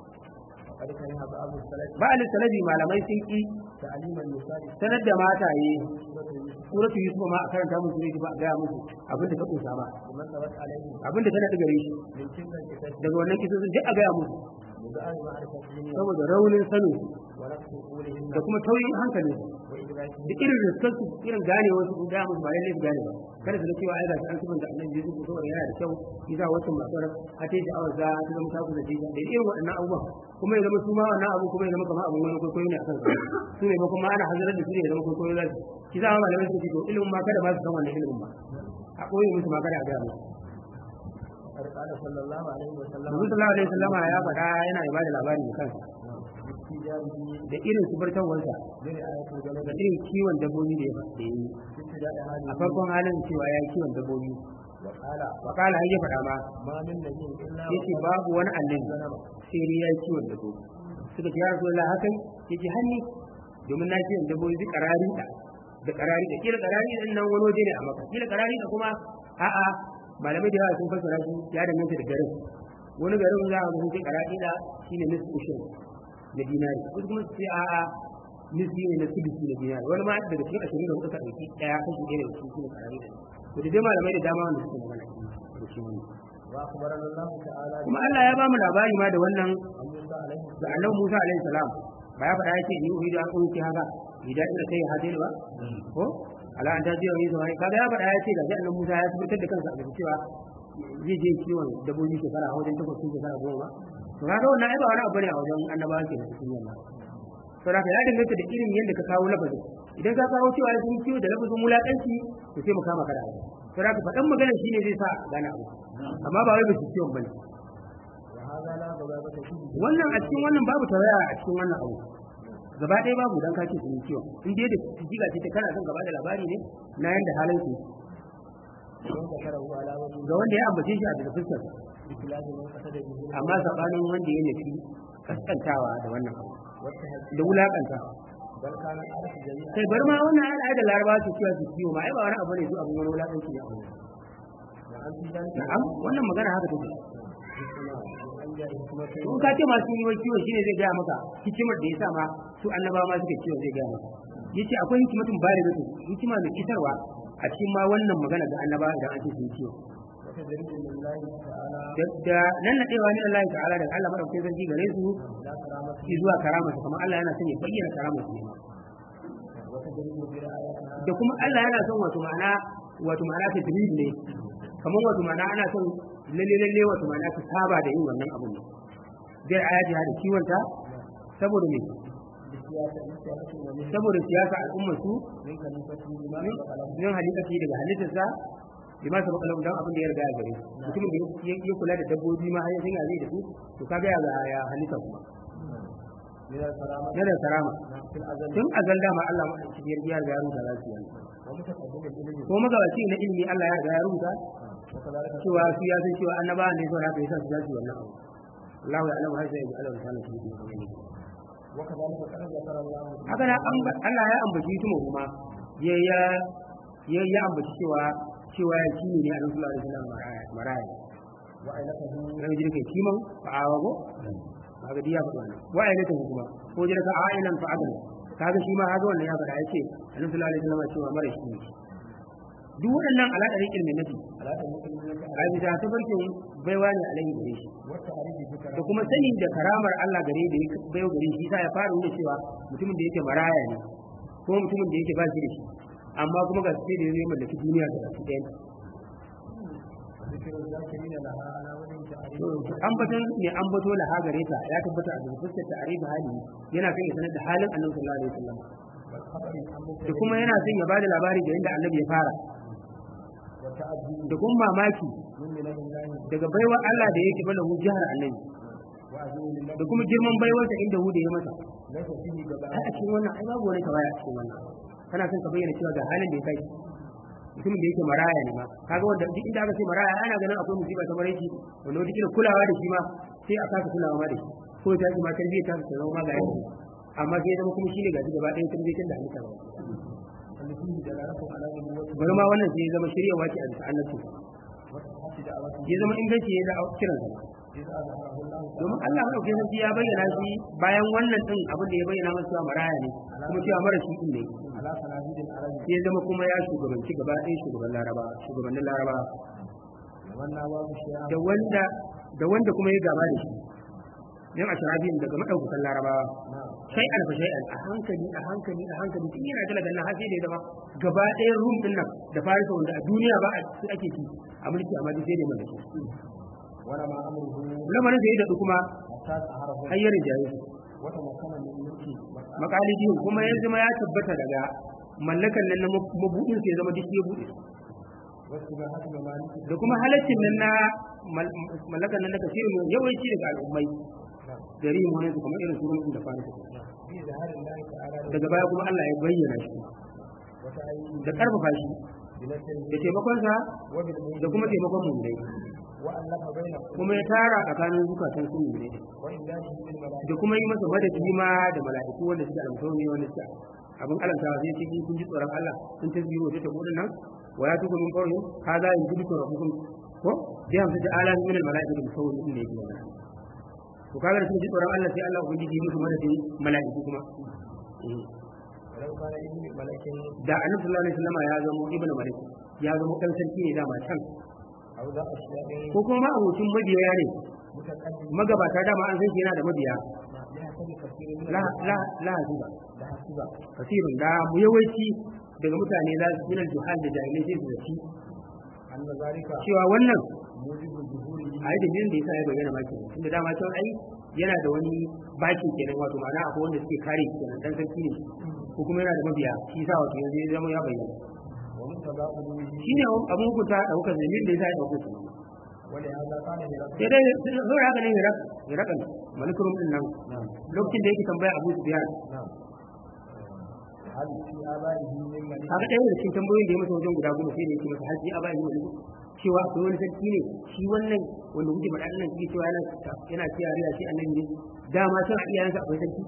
وقد كره بعض السلف ba a sanadi malamai sun ki تعليم النساء sanar da mataye سورة suratu يوسف yusuf ma a karanta musu ne ba a gaya musu abin da ta kunsa ba لمن ثبت عليه abin da ta naɗi gare shi من تلك الكتاب daga wannan kisosin duk a gaya musu وبآل معرفتهم saboda raunin sanin su ونقص قولهم da kuma tauyin hankalin su وإدراكهم da irin riskar su irin gane wasu su gaya musu ba lallai su gane ba kada su ga cewa ai ga su an subanta annabi Yusuf saboda yana da kyau yasa wasu masu ran a ta yi sha'awar za ta zama ta kusa jiya da irin waɗannan abubuwan kuma ya zama su ma wannan abu kuma ya zama kamar abin wani kwaikwayo ne a kan su ne ba kuma ana hazarar da su ne ya zama kwaikwayo za su shi za a malamai su ce to ilimin ma kada ba su san wannan ilimin ba a ɓoye musu ma kada a gaya musu قد قال صلى الله عليه وسلم Nabi sallallahu alaihi wasallama ya faɗa yana ba da labari da kansa باستجابه da irin subartawarsa برعاية الجلد da irin kiwon dabbobi da ya da yi في ابتداء a هذه farkon halin cewa ya yi kiwon dabbobi وقال wakala har ya faɗa ma ما من نبي إلا yace babu wani annabi sai dai ya yi kiwon dabbobi suka ce ya rasu Allah hakan yace hanni domin na kiwon dabbobi duk karari da da karari da kila karari din nan wani waje ne a maka kila karari da kuma a'a malamai da yawa sun fassara shi ya danganta da garin wani garin za a ga sun ce karari da shine nisfu ushur na dinari wasu kuma su ce a'a nisfi ne na sudisi na dinari wani ma daga cikin ashirin da hudu ka ɗauki ɗaya kashi ɗaya daga cikin shine karari da to da dai malamai da dama wanda suke magana da shi wani وأخبرنا الله تعالى kuma Allah ya ba mu labari ma da wannan عن موسى عليه da annabi Musa alaihi salam ba ya faɗa yake ni uhidu an kunki haka idan ina kai hadin ba ko ala an tajiya wani zuwa kaga ya faɗa yace da annabi Musa ya tabbatar da kansa a cikin cewa zai je kiwon dabbobi shekara a wajen takwas sun shekara goma to kaga wannan ai ba wani abu ne a wajen annabawa ke da cikin yamma to da ya danganta da irin yadda ka kawo lafazin idan ka kawo cewa sun kiwo da lafazin wulaƙanci to sai mu kama kada abu to da faɗan magana shine zai sa gane abu amma ba wai ba su kiwon bane وهذا لا بغابة فيه wannan a cikin wannan babu tawaya a cikin wannan abu gaba ɗaya babu dan kace sun ciwon in dai da jiga ce ta kana son gaba da labari ne na yanda halin su ومن ذكره على وجه ga wanda ya ambace shi a daga fuskar بخلاف من قصد به amma sabanin wanda ya nufi kaskantawa da wannan abu والتهجد da wulakantawa بل كان العرف جميعا kai bar ma wannan al'ada da larabawa su cewa su ciwo ma ai ba wani abu ne su abin wani wulakanci ne a wurin وعن في ذلك na'am wannan magana haka take أن جاء حكمة in ka ce masu yi wai kiwo shine zai gaya maka hikimar da ya sa ma su annabawa ma suka kiwo zai gaya maka yace akwai hikimatun bari da hikima mai isarwa a cikin ma wannan magana ga annabawa idan an ce sun kiwo وتدريج لله تعالى da nan nadewa ne Allah ta'ala daga Allah madaukakin sarki gare su لا كرامة shi zuwa karama su kamar Allah yana son ya bayyana karama su ne ma وتدريج برعايتها da kuma Allah yana son wato ma'ana wato ma'ana ta drill ne kamar wato ma'ana ana son lalle lalle wato ma'ana ta saba da yin wannan abun ne zai ayaji da kiwonta saboda me بسياسة بسياسة ومن saboda siyasa al'ummar su من خليفته بما min سبق له min halittati daga halittarsa bi ma sabaka lahu dan abin da ya riga ya gare shi mutumin da ya ya kula da dabbobi ma har ya sanya zai da su to kaga ya ga- ya halitta kuma من الكرامة yana da karama في الأزل tun azal dama Allah ma shi ya riga ya riga ya rubuta za su yi ومتقدم العلم ko magabaci na ilimi Allah ya riga ya rubuta وكذلك cewa su ya san cewa annabawa ne saboda haka yasa su za su yi wannan abu Allah ya alama har sai ya Allah ta shi ne وكذلك قد ذكر الله haka na amba- Allah ya ambaci tumu kuma ya ya ya ya ambaci cewa cewa ya kini ne a nan sallallahu alaihi wasallam maraya maraya وعينته ran jin kai kiman fa'awa go kaga diya faɗa wannan wa ayyata kuma ko jira ka a'ilan fa'adan kaga shi ma kaga wannan ya faɗa yace annabi sallallahu alaihi wasallam cewa mara shi ne duk waɗannan alaƙar ilmin nabi على المسلمين a bisa tafarkin baiwa ne alaihi gare shi والتعريف da بكرامة kuma sani da karamar Allah gare da ya bayo gare shi sa ya fara nuna cewa mutumin da yake maraya ne ko mutumin da yake ba shi da shi amma kuma ga sai da ya mallaki duniya da baki ɗaya ذكر الذاكرين لها على وجه تعريف ambaton ne ambato la ha gare ta ya tabbata a cikin fuskar ta'arif hali yana son ya sanar da halin annabi sallallahu alaihi wasallam والخبر عن da kuma yana son ya bada labari da inda annabi ya fara والتعجب da kuma mamaki من منه الله daga baiwa Allah da yake bala jihar annabi وعزيز da له kuma girman baiwarsa inda huda ya masa ليس فيه جبان ai a cikin wannan ai babu wani tawaya a cikin wannan kana son ka bayyana cewa ga halin da ya kai mutumin da yake maraya ne ma kaga wanda duk inda aka ce maraya ana ganin akwai musiba ta maraici wanda wata kila kulawa da shi ma sai a kasa kulawa ma da shi ko ta ce ma tarbiyyar ta ta zama ma ga yau amma sai ya zama kuma shine gashi gaba ɗaya tarbiyyar da halitta ba اللي فيه دلالة على نبوته bari ma wannan sai ya zama shiryawa ce a bisa annabci وصحة دعوته ya zama inganci ya da kiran sa إذ أظهره الله domin Allah madaukakin sarki ya bayyana shi bayan wannan din abin da ya bayyana masa cewa maraya ne kuma cewa mara shi din ne على صناديد العرب sai ya zama kuma ya shugabanci gaba ɗaya shugaban laraba shugabannin laraba ومن نواب الشيعة da wanda da wanda kuma ya gaba da shi yan ashrabiyin daga madaukakan larabawa نعم shay'an fa shay'an a hankali a hankali a hankali tun yana talaga nan har sai da ya zama gaba ɗaya rum din nan da farisa wanda a duniya ba a su ake ci a mulki amma duk sai da mai shi ونما أمره lamarin da ya daɗu kuma حتى سهره hayyar jaye su وتمكن من ملكه makalidin kuma ya zama ya tabbata daga mallakan nan na mabuɗin sai ya zama duk ya buɗe واستباحة ممالكه da kuma halaccin nan na mal- mallakan nan na kasirin yawanci daga al'ummai نعم da rihin su kamar irin surun da farisa في ظهر الله تعالى daga baya kuma Allah ya bayyana shi وتأييده da karfafa shi بنصره da taimakonsa وبالمؤمن da kuma taimakon mu'minai وألف بينه kuma ya tara tsakanin zukatan su mu'minai din. وإمداده بالملائكة da kuma yi masa madadi ma da mala'iku wanda suke alƙawari wanda suke abin alantawa sai cikin kun ji tsoron Allah sun ta biyo ta tabo nan wa ya tuku min qawli hadha yujibu rabbukum ko da hamsa da ala min al mala'ikati musawwir din ne yake wannan to kaga da sun ji tsoron Allah sai Allah ubangiji ya musu madadin mala'iku kuma Eh. ولو كان ابن ملك da annabi sallallahu alaihi wasallam ya zama ibnu malik ya zama dan sarki ne dama can أو ذا أشياء ko kuma ma abokin mabiya ne متقدم magabata dama an san shi yana da mabiya بحسب كثير من la la la hasiba لحسب kasirun da mu yawanci daga mutane za su minal juhal da jahilai sai su zaci أن ذلك cewa wannan موجب ظهوره a yi dalilin da yasa ya bayyana ma kenan tunda dama cewa ai yana da wani bakin kenan wato ma'ana akwai wanda suke kare shi kenan dan sarki ne ko kuma yana da mabiya shi yasa wato yanzu ya zama ya bayyana ومنتبه علوه shine abun hukunta da kuka dalilin da yasa ya dauko shi ولهذا قال هرقل sai dai sai haka ne hirak hirakan malikurum din nan نعم lokacin da yake tambaya Abu Sufyan نعم هل في آبائه من ملك kaga ɗaya daga cikin tambayoyin da ya masa wajen guda goma sai da yake masa haji a bayan wani cewa akwai wani sarki ne shi wannan wanda kuke faɗa nan shi cewa yana yana cewa riya shi annabi ne dama can a iyayensa akwai sarki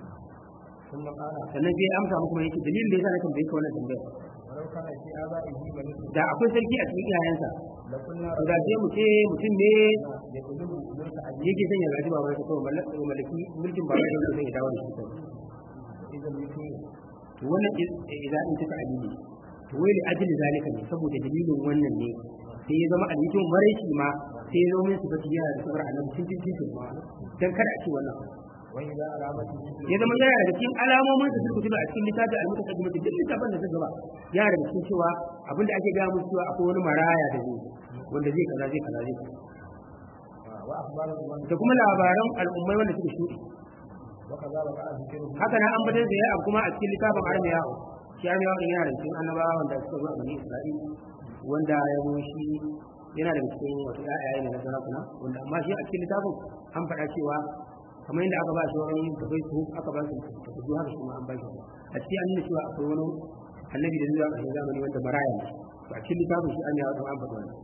ثم قال sannan sai ya amsa muku mai yake dalilin da yasa na tambaye ka wannan tambaya ولو كان في آبائه ملك da akwai sarki a cikin iyayensa لقلنا to da sai mu ce mutum ne يقلب ملك أبيه yake son ya gaji baban sa kawai mallaki mallaki mulkin baban sa sai ya dawo da shi kawai إذا يكون to wannan idan in taka alili to wai li ajli zalika ne saboda dalilin wannan ne sai ya zama alikin maraici ma sai ya zama min sifati yana da sabar annabi cikin cikin ma dan kada a ce wannan وإذا علامة ya zama yana daga cikin alamomin da suka fito a cikin littafin al-mutaqaddim da duk littafin da suka gaba yana daga cikin cewa abinda ake ga musu cewa akwai wani maraya da zai wanda zai kaza zai kaza zai kaza وأخبار الأمم da kuma labaran al'ummai wanda suka shuɗe وكذا وقع ذكره haka nan an bada da ya abu kuma a cikin littafin armiya shi armiya din yana da cikin annabawa wanda suka zo a bani isra'il wanda ya zo shi yana da cikin wato ƴaƴaye ne na sarakuna wanda amma shi a cikin littafin an faɗa cewa kamar yadda aka ba shi wani da bai su aka ba su tafi haka shi ma an ba shi a cikin an nuna cewa akwai wani annabi da zuwa ƙarshen zamani wanda maraya ne to a cikin littafin shi an yi an faɗa wannan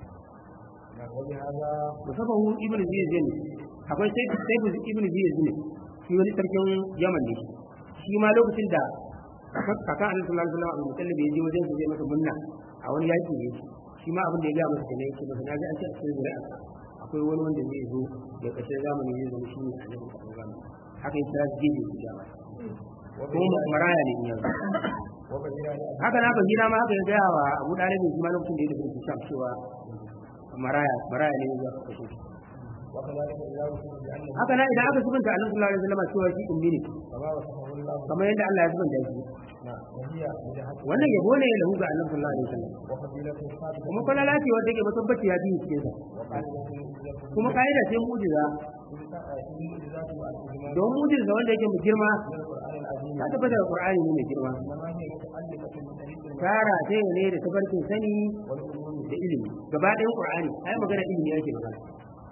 وبهذا musafahu ibn ziyad ne akwai sai sai ibn ziyad ne shi wani sarkin yaman ne shi ma lokacin da kakan annabi sallallahu alaihi wasallam abu mutallib ya je wajen su zai masa munna a wani yaki ne shi ma abin da ya ga masa kenan yake masa na ga an ce a cikin zuri'a akwai wani wanda zai zo da ƙarshen zamani zai zama shi ne annabi sallallahu alaihi wasallam haka ya kira gefe su ja masa kuma maraya ne in yanzu وبهذا haka na bahira ma haka ya gaya wa abu dalibin shi ma lokacin da ya tafi sham cewa maraya maraya ne ya kashe shi وكذلك إذا وصف بأنه haka na idan aka subanta annabi sallallahu alaihi wasallam cewa shi ummi ne كما وصفه الله kamar yadda Allah ya subanta shi نعم وهي وجهته wannan yabo ne ya lahu ga annabi sallallahu alaihi wasallam وفضيلته ثابتة kuma falala ce wanda ke matabbaci ya biyu cikin sa وقاعدة إذا kuma kaida ce mu'jiza المعجزات والإجمال don mu'jiza wanda yake mu girma من القرآن العظيم ta tabbata da Qur'ani ne mai girma إنما هي متعلقة بطريق tara ce ne da tabarkin sani والعلوم da ilimi gaba ɗayan Qur'ani ai magana ilimi yake magana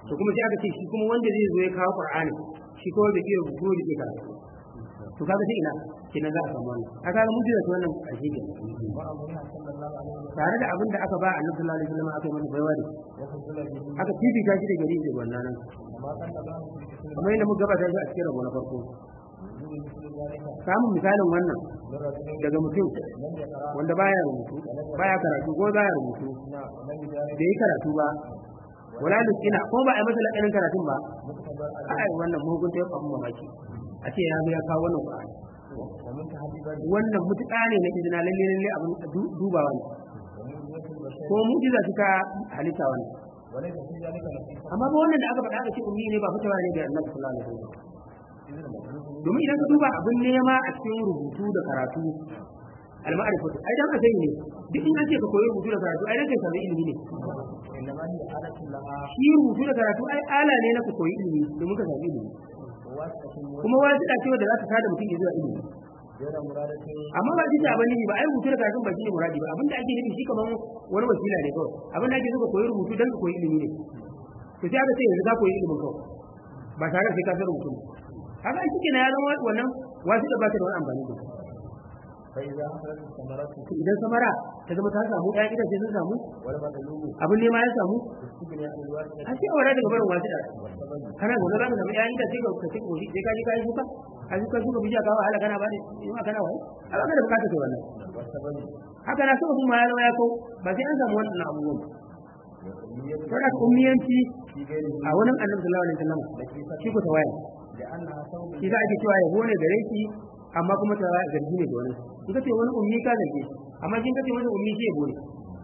to kuma sai aka ce shi kuma wanda zai zo ya kawo qur'ani shi kuma bai iya rubutu da ke karatu to kaga sai ina kenan za a samu wannan aka ga mutum da wannan ƙarshe ke وأمرها صلى الله عليه وسلم tare da abin da aka ba annabi sallallahu alaihi wasallam aka yi masa baiwa da وفضل به aka fifita shi da gari da wannan nan وما كان له في كثير kamar yadda muka gabata shi a cikin rabo na farko من مثل ذلك samun misalin wannan من رجل daga mutum لم يقرأ wanda baya rubutu baya karatu ko baya rubutu نعم ولم يجاري da yi karatu ba wala luskina ko ba a yi masa lakanin karatun ba مقتضى ai wannan mugunta ya famu mamaki a ce ya zo ya kawo wannan Qur'ani ومن تحديد wannan mutuƙa ne na izina lalle lalle abin du- dubawa ne ومن البشر ko mu'jiza suka halitta wannan وليس في ذلك نصيحة amma ba wannan da aka faɗa aka ce ummi ne ba fitawa ne da Annabi sallallahu alaihi wasallam إذن المطلوب domin idan ka duba abin nema a cikin rubutu da karatu al-ma'rifatu ai dan asali ne duk in an ce ka koyi rubutu da karatu ai dan kai samu ilimi ne إنما هي آلة لها shi rubutu da karatu ai ala ne na ka koyi ilimi domin ka samu ilimi واسطة kuma wani da cewa da za ta tada mutum ya zuwa ilimi غير مرادة amma ba jita ba ne ba ai rubutu da karatun ba shi ne muradi ba abinda ake nufi shi kaman wani wasila ne kawai abinda ake so ka koyi rubutu dan ka koyi ilimi ne to sai aka ce yanzu ka koyi ilimin kawai ba tare da sai ka san rubutu ba haka shi kenan ya zama wannan wasu da ba ta da wani amfani da فإذا حصلت الثمرة to idan samara ta zama ta samu ɗaya itace sun samu والمطلوب abin nema ya samu استغناء الواسطة a sai aure daga barin wasu da والسبب kana zaune za ka samu ɗaya itace ka ka ci koshi sai ka ji ka yi shuka a shuka shuka bijiya ka wahala kana ba da in kana waye a ba ka da bukatar kai wannan والسبب haka na so ma ya zama ya kau ba sai an samu wannan abubuwan ba والأمنية saboda ummiyanci في غيره a wurin annabi sallallahu alaihi wasallam shi ko tawaya لأنها ثوب shi za a ke cewa yabo ne gare shi amma kuma ta zargi ne da wani in kace wani ummi ka zarge shi amma shi in kace wani ummi shi yabo ne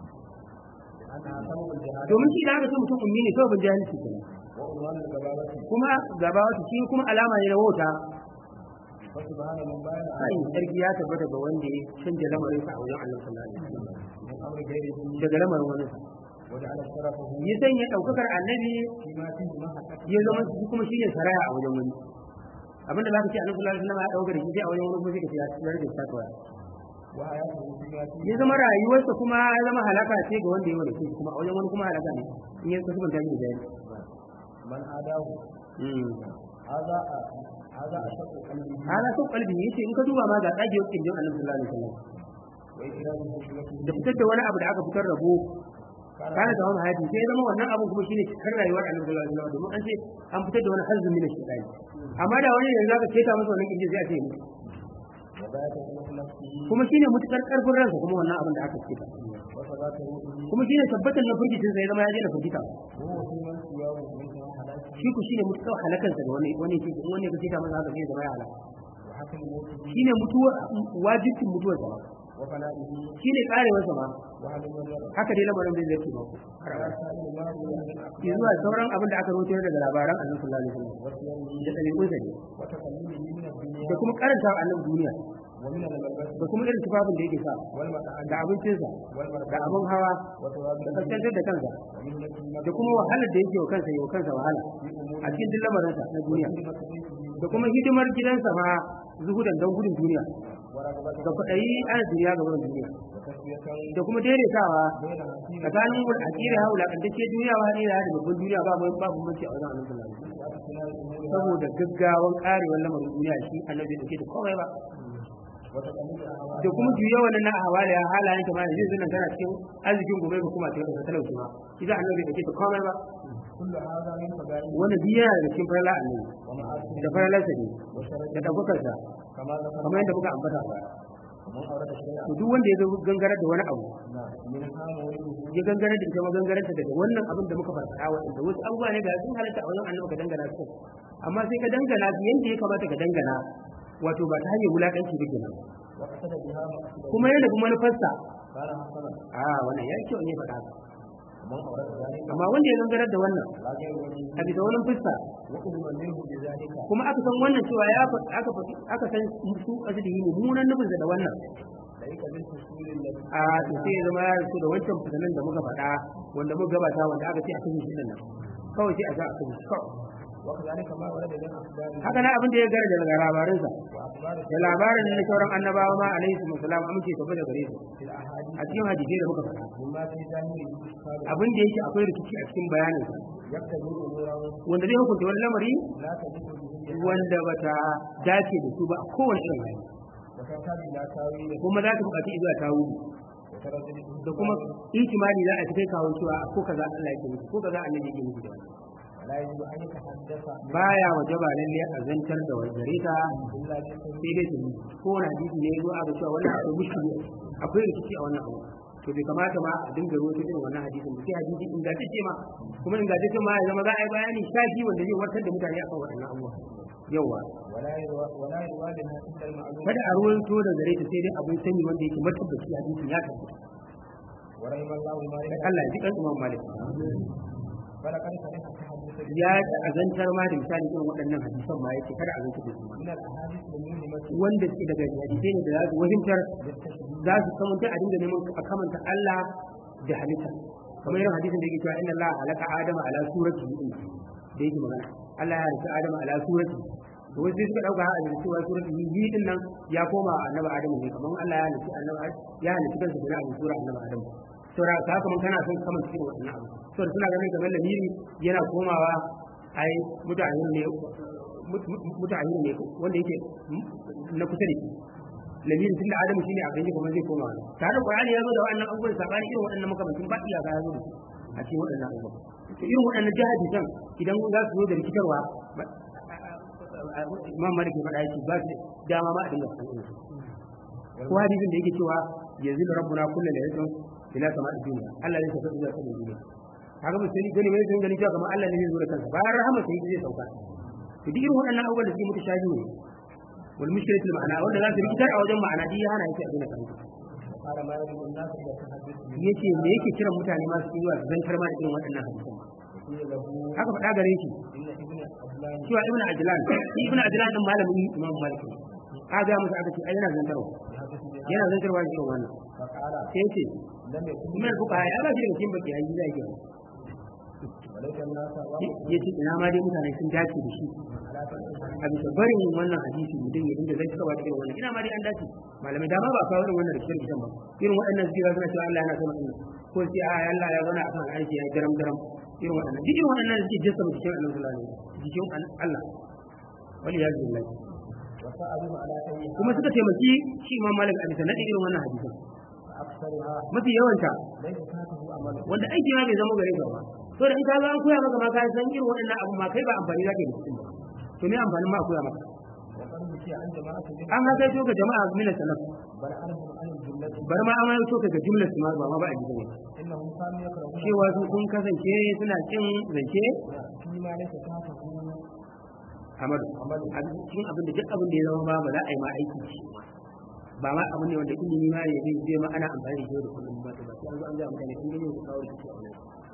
لأنها ثوب الجهالة domin shi da aka ce mutum ummi ne kawai ban jahilci kenan وعنوان الجبابة kuma gaba wata shi kuma alama ne na wauta فسبحان من بان sai sarki ya tabbata ga wanda ya canja lamarin sa a wajen annabi sallallahu alaihi wasallam من أمر غيره daga lamarin wani sa وجعل شرفه ya sanya daukakar annabi فيما فيه محقق ya zama shi kuma shine saraya a wajen wani abinda zaka ce annabi sallallahu alaihi wasallam ya dauka da shi sai a wajen wani kuma sai ka ce ya tsare da takwa وحياته فيما فيه ya zama rayuwarsa kuma ya zama halaka ce ga wanda ya wada shi kuma a wajen wani kuma halaka ne in ya kasu banta shi da jari من عاداه هذا هذا أشق قلبه ana son kalbi yace in ka duba ma ga tsage yakin jin annabi sallallahu alaihi wasallam وإكرام حكمته da fitar da wani abu da aka fitar rabo kana da wani hayati sai ya zama wannan abu kuma shine cikar rayuwar annabi sallallahu alaihi wasallam domin an ce an fitar da wani hazzu min shaytan amma da wani yanzu zaka keta masa wannan kinji sai a ce ni وبات في نفسه kuma shine mutukar karfin ransa kuma wannan abin da aka keta وثبات روحه kuma shine tabbatar na firgitin sai ya zama ya je da firgita وهو في من سواه من حلاكه shi ku shine mutukar halakansa da wani wani ke wani ka keta masa haka sai ya zama ya halaka وحكم موته shine mutuwa wajibin mutuwar sa وفنائه shine karewar sa ma وعلم الورع haka dai lamarin zai zai ba على سائر ما روي من ki zuwa sauran abin da aka rawaito daga labaran Annabi sallallahu alaihi wasallam وصيامه da dalilin sa ne وتقليده من da الدنيا kuma karanta Annabi duniya ومن الملبس da kuma irin tufafin da yake sa والمكان da abincinsa da والمركب abin hawa وثواب da kaskantar da kansa ومنة da kuma wahalar da yake wa kansa yi wa kansa wahala a cikin duk lamarinsa na duniya da kuma hidimar gidansa ma zuhudan don gudun duniya ورغبة da kwaɗayi ana duniya ga wurin duniya وتسوية da kuma daidaitawa بين حكيم tsakanin wani akira haula kantacce duniya ba ne da babban duniya ba mai babu mace a wajen annabi sallallahu alaihi wasallam واختلاف الأمور saboda gaggawan karewar lamarin duniya shi annabi da ke da komai ba وتقليد الأهواء da kuma juya wannan na hawala ya halayen ta ma yanzu nan tana cikin arzikin gobe ba kuma cikin talauci ma idan annabi da ke da komai ba كل هذا من فضائل wannan biya da cikin farla annabi ومعاصي da farlarsa ne وشرف da ɗaukakarsa كما ذكر kamar yadda muka ambata ba ومن أورد شيئا to duk wanda ya zo gangarar da wani abu نعم منها مولده ya gangarar da ita ma gangararta daga wannan abin da muka farfaɗa waɗanda wasu abubuwa ne da sun halatta a wajen annabi ka dangana su amma sai ka dangana su yadda ya kamata ka dangana wato ba ta hanyar wulaƙanci ba kenan وقصد بها مقصده kuma yana da manufarsa قال حسنا a wannan ya kyau ne faɗa haka. ومن أورد ذلك amma wanda ya gangarar da wannan لا غير وجهه a bisa wani fuska وأذن منه بذلك kuma aka san wannan cewa ya fa- aka fa- aka san su kasu da yi mummunan nufinsa da wannan ليس بالفصول التي a to sai ya zama ya rasu da wancan fitanan da muka faɗa wanda muka gabata wanda aka ce a kashe shi nan kawai sai a ga a kashe shi kawai وكذلك ما ورد من أخبار haka na abin da ya gara daga labarinsa وأخبار da labarin na sauran annabawa ma alaihi wasallam amince tafi da gare su في الأحاديث a cikin hadisai da muka faɗa مما في ظاهره إشكال abin da yake akwai rikici a cikin bayaninsa يقتضي أمورا wanda zai hukunta wani lamari لا تجد به wanda bata dace da su ba a kowane irin hali وتحتاج إلى تاويل kuma za ta buƙaci zuwa tawili وتردد da kuma ihtimali za a ci kai kawo cewa ko kaza Allah yake nufi ko kaza annabi yake nufi da wannan ولا يجب أن يتحدث baya wajaba lalle a zantar da gare ta إلا بسبب sai dai su ko wani hadisi ne zo aka cewa wannan akwai mushkili akwai rikici a wannan abu to bai kamata ma a dinga rubuta irin wannan hadisin ba sai hadisi ingantacce ma kuma ingantacce ma ya zama za a yi bayani shafi wanda zai warkar da mutane akan waɗannan abubuwa yawa ولا يروى ولا يروى منها إلا المعلوم kada a ruwanto da gare ta sai dai abin sani wanda yake matabbaci hadisin ya tabbata ورحم الله مالك Allah ya ji kan Imam Malik فلقد صح التحدث ya azantar ma da misali irin waɗannan hadisan ma yace kada a zantar da su ma من الأحاديث المهمة wanda suke daga hadisai ne da za su wahimtar بالتشبيه za su kamanta a dinga neman a kamanta Allah da halitta kamar irin hadisin da yake cewa inna Allah halaka Adama ala surati din da yake magana Allah ya halitta Adama ala surati to wasu suka dauka a da cewa surati yi din nan ya koma annabi Adamu ne kamar Allah ya halitta annabi ya halitta kansa da abin sura annabi Adamu saboda ka kamar kana son kamanta irin wannan abu saboda suna ganin kamar lamiri yana komawa ai mutane ne mutane ne wanda yake na kusa da shi lamirin tunda adamu shine a kanji kuma zai koma wani tare da qur'ani ya zo da wannan abubuwan sabani irin waɗannan makamancin ba iyaka ya zo da su a cikin waɗannan abubuwan to irin waɗannan jihadi kan idan za su zo da rikitarwa imam malik ya faɗa yake ba su dama ma a dinga sanin su ko hadisin da yake cewa yanzu da rabbuna kullu laylatin ila sama'i dunya Allah ne tafi zuwa sanin duniya kaga musulmi gani mai sun gani cewa kamar Allah ne zai zo da kansa bayan rahama sai zai sauka to duk irin waɗannan abubuwan da suke mutu shaji ne wal mushkilatul ma'ana wanda za su rikitar a wajen ma'ana duk ya hana yake a gina kansa قال ما يجب الناس إلى التحدث به yace me yake kiran mutane ma su zuwa su zantar ma da irin waɗannan hadisan ma وقيل له haka faɗa gare shi إن ابن عدلان cewa ibnu ajlan shi ibnu ajlan din malamin imam malik ne ka ga musu aka ce ai yana zantarwa يحدث بها yana zantarwa da irin wannan فقال sai yace لم يكن kuma fuka ya ba shi daga cikin baki yayi zai yi وليس الناس yace ina ma dai mutane sun dace da shi على تنسى a bisa barin wannan hadisi mutum ya dinga zai kawo irin wannan ina ma dai an dace malamai dama ba kawo irin wannan da cikin kisan ba irin waɗannan zira suna cewa Allah yana sama din ko sai a Allah ya zauna akan aiki ya daram daram irin waɗannan duk irin waɗannan da suke jessa cikin Allah sallallahu alaihi wasallam jikin Allah wali ya billahi وسألوه على أي kuma suka taimaki shi Imam Malik a bisa nadi irin wannan hadisin أكثرها mafi yawanta ليس فاته أمل wanda aiki ma bai zama gare ka ba to da in ka ga an koya maka ma ka san irin waɗannan abu ma kai ba amfani zaka yi da su ba to me amfanin ma a koya maka وقد بكي عن جماعة منهم an haka to ga jama'a min salaf بل عنهم عن الجملة bar ma amma to ga jumlar su ma ba ma ba a jikin إنهم كانوا يكرهون cewa su sun kasance suna cin zance فيما ليس تحته Ahmadu عمل a cikin abin da duk abin da ya zama ba ba za a yi ma aiki da shi ba ma abin ne wanda ilimi ma ya zai zai ma ana amfani da shi da kullum ba to ba sai an zo an ga mutane sun gani su kawo rikici a wannan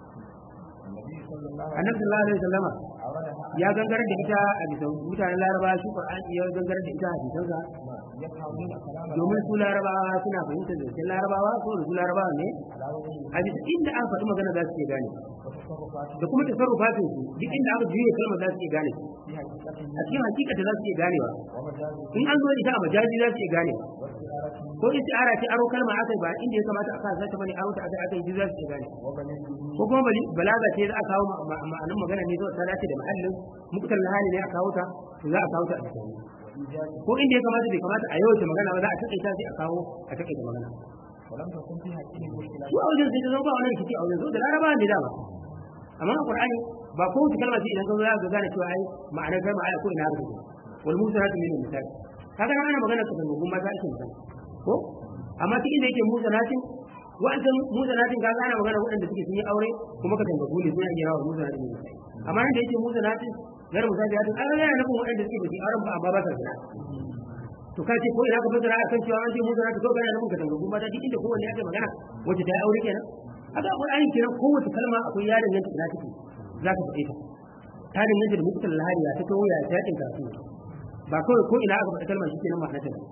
النبي صلى الله عليه annabi sallallahu alaihi wasallama وسلم أوردها ya gangarar da ita a bisa mutanen laraba shi qur'ani ya gangarar da ita a bisansa يفهمون كلام domin su larabawa suna fahimtar zancen larabawa ko da su larabawa ne على وجه a bisa inda an faɗi magana za su iya gane وتصرفات da kuma tasarrufatin su duk inda aka juye kalmar za su iya gane في حقيقته a cikin hakikata za su iya ganewa ومجازه in an zo da ita a majazi za su iya ganewa واستعارته ko istiara ce aro kalma aka yi ba inda ya kamata aka sa ta bane aro ta aka aka yi za su iya gane وبلده ko kuma bali- balaga ce za a kawo ma- ma- ma'anin magana ne zuwa ta dace da mahallin muktar lahani ne a kawo ta to za a kawo ta a cikin وإيجاده ko inda ya kamata bai kamata a yawaita magana ba za a taƙaita sai a kawo a taƙaita magana ولم تكن في حقه مشكلة su a wajen sai ta zama ba wani rikici a wajen saboda laraba ne dama amma a qur'ani ba ko wata kalma ce idan ka zo za ka gane cewa ai ma'anar kalma ai ko ina rubuta wal musanatu min misali kaga nan ana magana ka tangogun mata ake magana ko amma cikin da yake musanatin wa'ancan musanatin kaga ana magana waɗanda suke sun yi aure kuma ka tangogu ne suna iya rawa musanatin min misali amma nan da yake musanatin gar misali hatin an yana nufin waɗanda suke ba su yi auren ba amma ba sa zina to ka ce ko ina ka fasara akan cewa an ce musanatin ko kana nufin ka tangogun mata duk inda kowanne ake magana wacce ta yi aure kenan haka Qur'ani kenan kowace kalma akwai ya danganta ina take za ka faɗe ta ta danganta da mutum lahariya ta kawo ya ta yakin karatu ba kawai ko ina aka faɗi kalma shi kenan ma'ana ta ba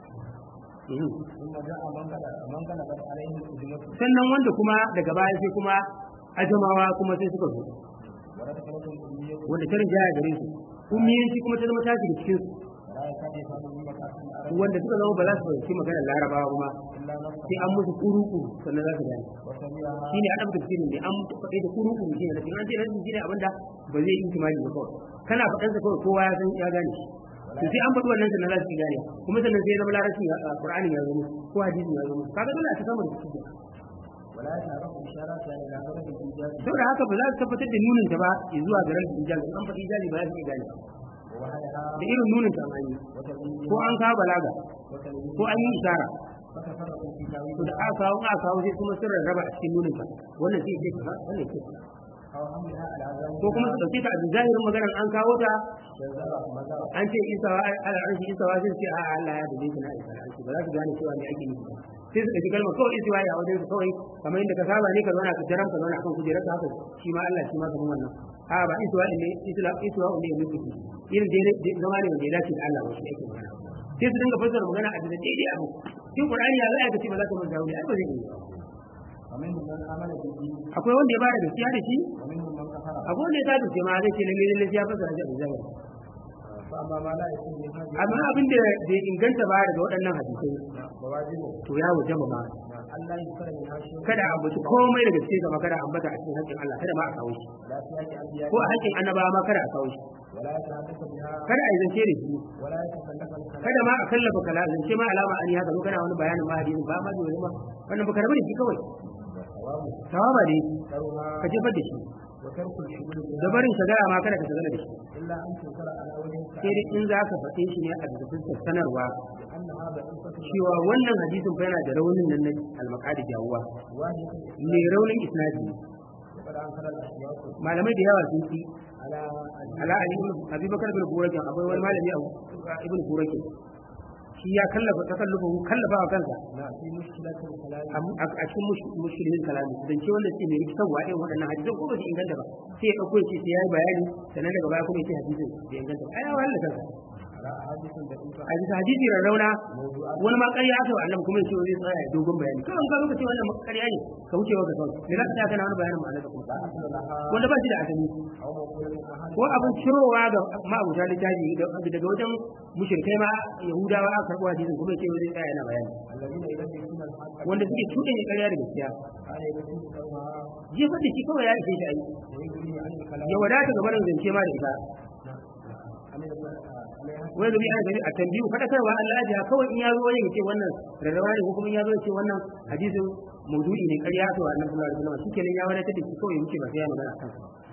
Mhm. ثم جاء من قال من غلبت عليه الأجمة sannan wanda kuma daga baya sai kuma ajamawa kuma sai suka zo ودخلت الأمية wanda ta rinjaya gare su ummiyanci kuma ta zama ta shiga cikin su ولا يكاد يفهم من مكاسب العرب wanda suka zama ba za su fahimci maganar larabawa kuma إلا نفسه sai an musu kuru-kuru sannan za su gane وسمعها shi ne adam tafsirin ne an faɗi da kuru-kuru shi ne da an ce rashin shi ne abinda ba zai yi kimani ba kawai kana faɗan sa kawai kowa ya san ya gane shi to sai an faɗi wannan sannan za su gane kuma sannan sai ya zama larabci ya qur'ani ya zama ko hadisi ya zama kaga dole a ta samu da cikin ولا يتعرف إشارات يعني إلى غرض الإيجاز saboda haka ba za su tabbatar da nunin ta ba zuwa ga rashin ijaz an faɗi ijazi ba za su iya gane ووهلها da irin nunin ta an yi وتبيين ko an kawo balaga وتلوين ko an yi isara فتفرقوا في to تاويل da aka kawo aka kawo sai kuma sun rarraba a cikin nunin ta wannan sai ce kaza wannan ce kaza أو حملها على ذلك ko kuma su dauke ta a zahirin maganar an kawo ta جزاء مزار an ce isawa ala arshi isawa sai ce a Allah ya dace shi na isa arshi ba za su gane cewa me ake nufi ba sai su ɗauki kalmar kawai isiwa ya wajen su kawai kamar yadda ka saba ne ka zauna ka jaram ka zauna akan kujerar ka haka shi ma Allah shi ma kamar wannan a ba isiwa ne isla isiwa ne ne nufi irin dai zama ne wanda ya dace da Allah ba shi ake magana sai su dinga fassara magana a daidai daidai abu shi Qur'ani ya za ka ce ba za ka manta wani ai ba zai yi ba. ومنهم من آمن به akwai wanda ya bada gaskiya da shi ومنهم من كفر akwai wanda ya tafi ce ma zai ce lalle lalle ya fassara shi a zahiri فأما ما لا يكون من هذه amma abin da bai inganta ba daga waɗannan hadisai فواجبه to ya wuce mu ma ألا يذكر منها شيء kada a ambaci komai daga cikin gaba kada a ambata a cikin haƙƙin Allah kada ma a kawo shi ولا في حق أنبياء ko a haƙƙin annabawa ma kada a kawo shi ولا يتحدث بها kada a yi zance da shi ولا يتكلف الكلام kada ma a kallafa kala zance ma alama an yi haka zo kana wani bayanin ma hadisin ba ma da wani ma wannan baka rabu da shi kawai وثوابه tawaba ne ذكرها ka jefar da shi وترك الشغل da بها barin shagara ma kada ka shagala da shi إلا أن تنكر على وجه sai dai in za ka faɗe shi ne a bisa fuskar sanarwa لأن هذا قصة cewa wannan hadisin fa yana da raunin nan na almaqadi jawuwa واهية mai raunin isnadi وقد أنكر الأشياء malamai da yawa sun ci على ala ali ibn abubakar bin burakin akwai wani malami a ibn burakin shi ya kallafa takallufa kallafa wa kansa ما في مشكلة الكلام a a cikin mush- mushkilin kalami dan ce wanda suke mai rikitarwa irin waɗannan hadisan ko ba su inganta ba sai ya ɗauko ya ce sai ya yi bayani sannan daga baya kuma ya ce hadisin bai inganta ba ai ya wahala kansa على أحاديث دقيقة a bisa hadisi rarrauna موضوعات wani ma ƙarya aka wa annabi kuma ya ce zai tsaya ya dogon bayani kawai ka lokaci wannan ma ƙarya ne ka wuce wa ka kawai me za ka tsaya kana wani bayanin ma'anar ka kuma لا أصل لها wanda ba shi da asali أو موقولة أحد ko abin cirowa ga ma'abuta littafi daga wajen mushrikai ma yahudawa aka karɓo hadisin kuma ya ce zai tsaya yana bayani الذين يلبسون الحق wanda suke cuɗe ne ƙarya da gaskiya على يلبسون كونها jefar da shi kawai ya ishe shi a yi ويجري عن الكلام ya wadata ga barin zance ma da ita عن ال- عليها wani zubi ana gani a tambiyu faɗakarwa Allah ya jiha kawai in ya zo wani ya ce wannan rarrawa ne ko kuma in ya zo ya ce wannan hadisin maudu'i ne ƙarya to annabi sallallahu alaihi wasallam shikenan ya wadatar da shi kawai ya wuce ba sai ya magana akan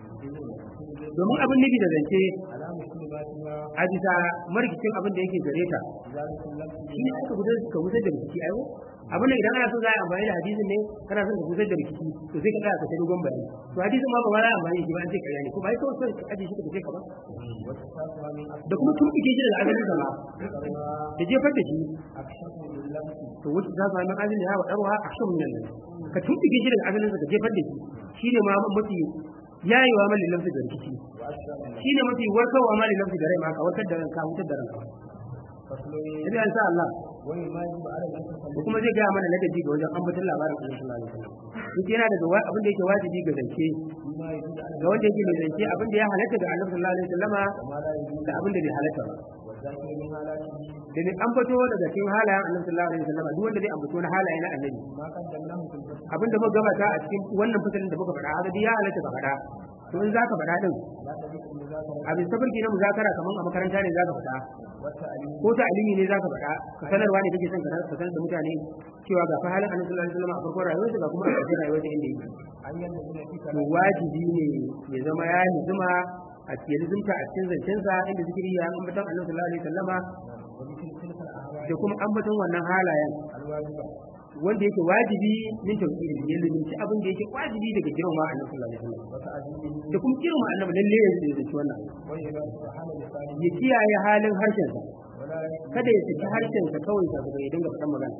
domin abin nufi da zance على مشكلاتها a bisa marikicin abin da yake gare ta ذلك اللفظ shi ne aka gudar ka gudar da rikici ayo abin da idan ana so za a yi amfani da hadisin ne kana son ka gudar da rikici to sai ka tsaya ka ta dogon bayani to hadisin ma ba ma za a amfani da shi ba an ce ƙarya ne ko ba ai kawai ka aje shi ka tafi ka ba وصفاتها من da kuma tumɓuke shi daga asalin sa ma أكثرها da jefar da shi أكشف باللمس to wasu za su hannun azumi ya waɗarwa a shan nan nan ka tumɓuke shi daga asalin sa ka jefar da shi shi ne ma mafi yayewa ma lillafi da rikici وأشبه بالله shi ne mafi warkarwa ma lillafi da rai ma ka warkar da ranka wutar da ranka فصل sai an sa Allah وما يجب على ko المتصل kuma zai gaya mana ladabi ga wajen ambaton labarin Allah sallallahu alaihi wasallam duk yana daga wa- abin da yake wajibi ga zance فيما يجب على ga wanda yake mai zance abin da ya halatta ga Annabi sallallahu alaihi wasallama وما لا يجب da abin da bai halatta ba والذاكر من حالاته da ne ambato daga cikin halayen Annabi sallallahu alaihi wasallama duk wanda zai ambato na halaye na Annabi ما قدمناه في الفصل abin da muka gabata a cikin wannan fasalin da muka faɗa haka dai ya halatta ka faɗa to in zaka faɗa din لا تجد المذاكرة abin sabarki na muzakara kaman a makaranta ne zaka faɗa والتعليم ko ta alimi ne zaka faɗa ka sanarwa ne kake son ka ka sanar da mutane cewa ga fa halin Annabi sallallahu alaihi wasallam a farkon rayuwarsa ga kuma a ƙarshen rayuwarsa inda yake أن يلزم في to كلام wajibi ne ya zama ya nizuma a cikin lizumta a cikin zancensa inda zikiri ya ambaton Annabi sallallahu alaihi wasallama ومثل تلك الأهواء da kuma ambaton wannan halayen الواجبة wanda yake wajibi min tauhidi ya lizumci abin da yake wajibi daga girma Annabi sallallahu alaihi wasallam وتعزيمه da kuma girma Annabi lalle ya zai wannan وإذا سبحان لسانه ya kiyaye halin harshensa ولا kada ya saki harshensa kawai sa ya dinga faɗan magana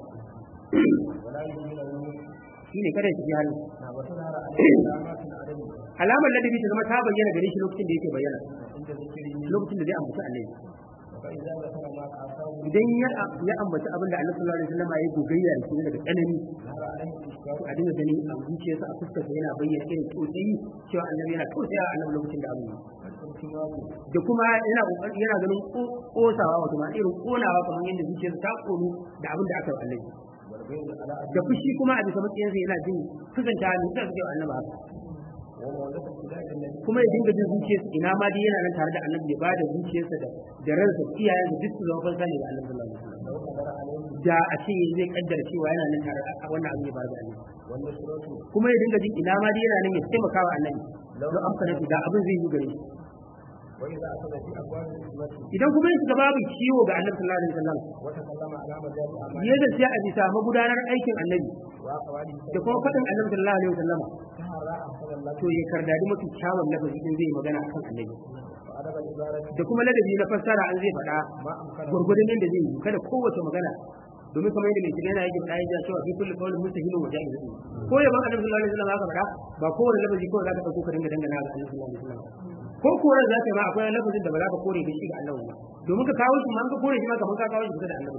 ولا يهمله shine kada ya saki halin وتظهر عليه علامات العدم alamar ladabi ta zama ta bayyana gare shi lokacin da yake bayyana عند ذكره lokacin da zai ambaci Annabi فإذا ذكر ما أعطاه idan ya ya ambaci abin da Annabi sallallahu alaihi wasallam ya yi gogayya da shi daga tsanani ظهر عليه الإشكال a dinga gani a zuciyarsa a fuskarsa yana bayyana irin tsotsayi cewa annabi yana tausaya a annabi lokacin da abu التمام da kuma yana kokari yana ganin ko- kosawa wato ma irin konawa kamar yadda zuciyarsa ta konu da abin da aka yi wa annabi والغيظ على da fushi kuma a bisa matsayinsa yana jin kusanta ne da suke wa annabi haka ومولد ابتداء النبي kuma ya dinga jin zuciyarsa ina ma dai yana nan tare da annabi ya bada zuciyarsa da da ransa iyayensa duk su zama fansa ne ga annabi sallallahu alaihi wasallam لو قدر عليه da a ce zai kaddara cewa yana nan tare da wannan abin ya faru da annabi والنصرة kuma ya dinga jin ina ma dai yana nan ya taimaka wa annabi don amfana da abin zai yi gare shi وإذا أخذ في أبواب الحكمة idan kuma ya shiga babu ciwo ga annabi sallallahu alaihi wasallam وتكلم على مجال أعماله ya da sai a bisa magudanar aikin annabi وأقواله da kuma faɗin annabi sallallahu alaihi wasallam سهر أحسن الله to ya kardadi mafi kyawun lafazi din zai magana akan annabi وأدب العبارة da kuma ladabi na fassara an zai faɗa ما أمكن gurgurdan yadda zai yi kada kowace magana domin kamar yadda mai shiga yana yake faɗa ya cewa fi kulli qawlin mustahilun wa jaiz ko ya ban annabi sallallahu alaihi wasallam aka faɗa ba kowane lafazi kawai zaka dauko ka dinga dangana ga annabi sallallahu alaihi wasallam ko koran zaka yi ma akwai lafazin da ba za ka kore da shi ga annabi ba domin ka kawo shi ma an ka kore shi ma kamar ka kawo shi kusa da annabi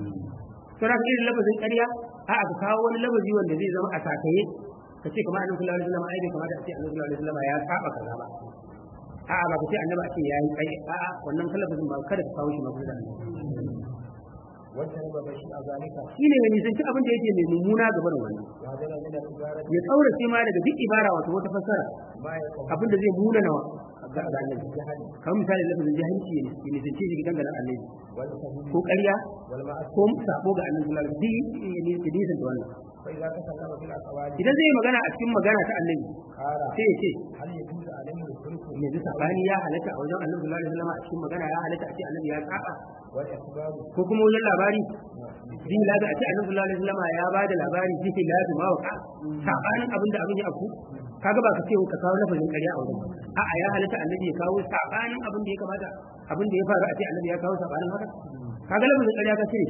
to na irin lafazin ƙarya a ka kawo wani lafazi wanda zai zama a sakaye ka ce kamar annabi sallallahu alaihi wasallam ai bai kamata a ce annabi sallallahu alaihi wasallam ya saba kaza ba a'a ba ka ce annabi a ce yayi kai a'a wannan lafazin ba kada ka kawo shi ma kusa da annabi واجتنب بشيء ذلك shine ya nisanci abin da yake mai mummuna ga barin wani وهذا من العبارة ya tsaurace ma daga duk ibara wato wata fassara ما يقوم abin da zai muna nawa ga ga annabi بالجهل kamar misali lafazin jahilci ya ya nisanci shi gidan ganin annabi والكذب ko ƙarya والمعصية ko sabo ga annabi sallallahu alaihi wasallam ya nisanta wannan فإذا تكلم في الأقوال idan zai yi magana a cikin magana ta annabi قال sai ya ce هل يجوز عليه الخلق yanzu sabani ya halatta a wajen annabi sallallahu alaihi wasallam a cikin magana ya halatta a ce annabi ya saba والإخبار ko kuma wajen labari zai laga a ce annabi sallallahu alaihi wasallam ya ba da labari zai lazu ma wa sabanin abin da abin ya afku kaga ba ka ce ka kawo lafazin ƙarya a wajen a'a ya halatta annabi ya kawo sabanin abin da ya kamata abin da ya faru a ce annabi ya kawo sabanin haka kaga lafazin ƙarya ka ce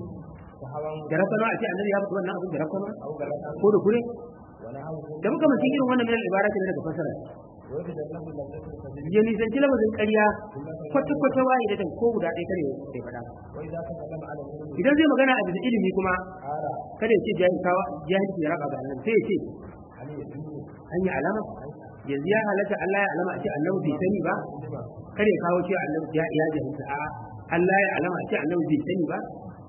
وهوى da rakama a ce annabi ya faɗi wannan abin da rakama أو غلط ko da kure ونحوه da muka mutum irin wannan min al-ibarat ne daga fasara وجد له لذة الكذب ya nisanci lafazin ƙarya kwata-kwata waye da ko guda ɗaya kare ya faɗa وإذا تكلم على العلم idan zai magana a bisa ilimi kuma قال kada ya ce jahilkawa jahilci ya raba ga annabi sai ya ce هل يجوز an yi alama yanzu ya halatta Allah ya alama a ce annabi bai sani ba لما kada ya kawo cewa annabi ya ya jahilta a Allah ya alama a ce annabi bai sani ba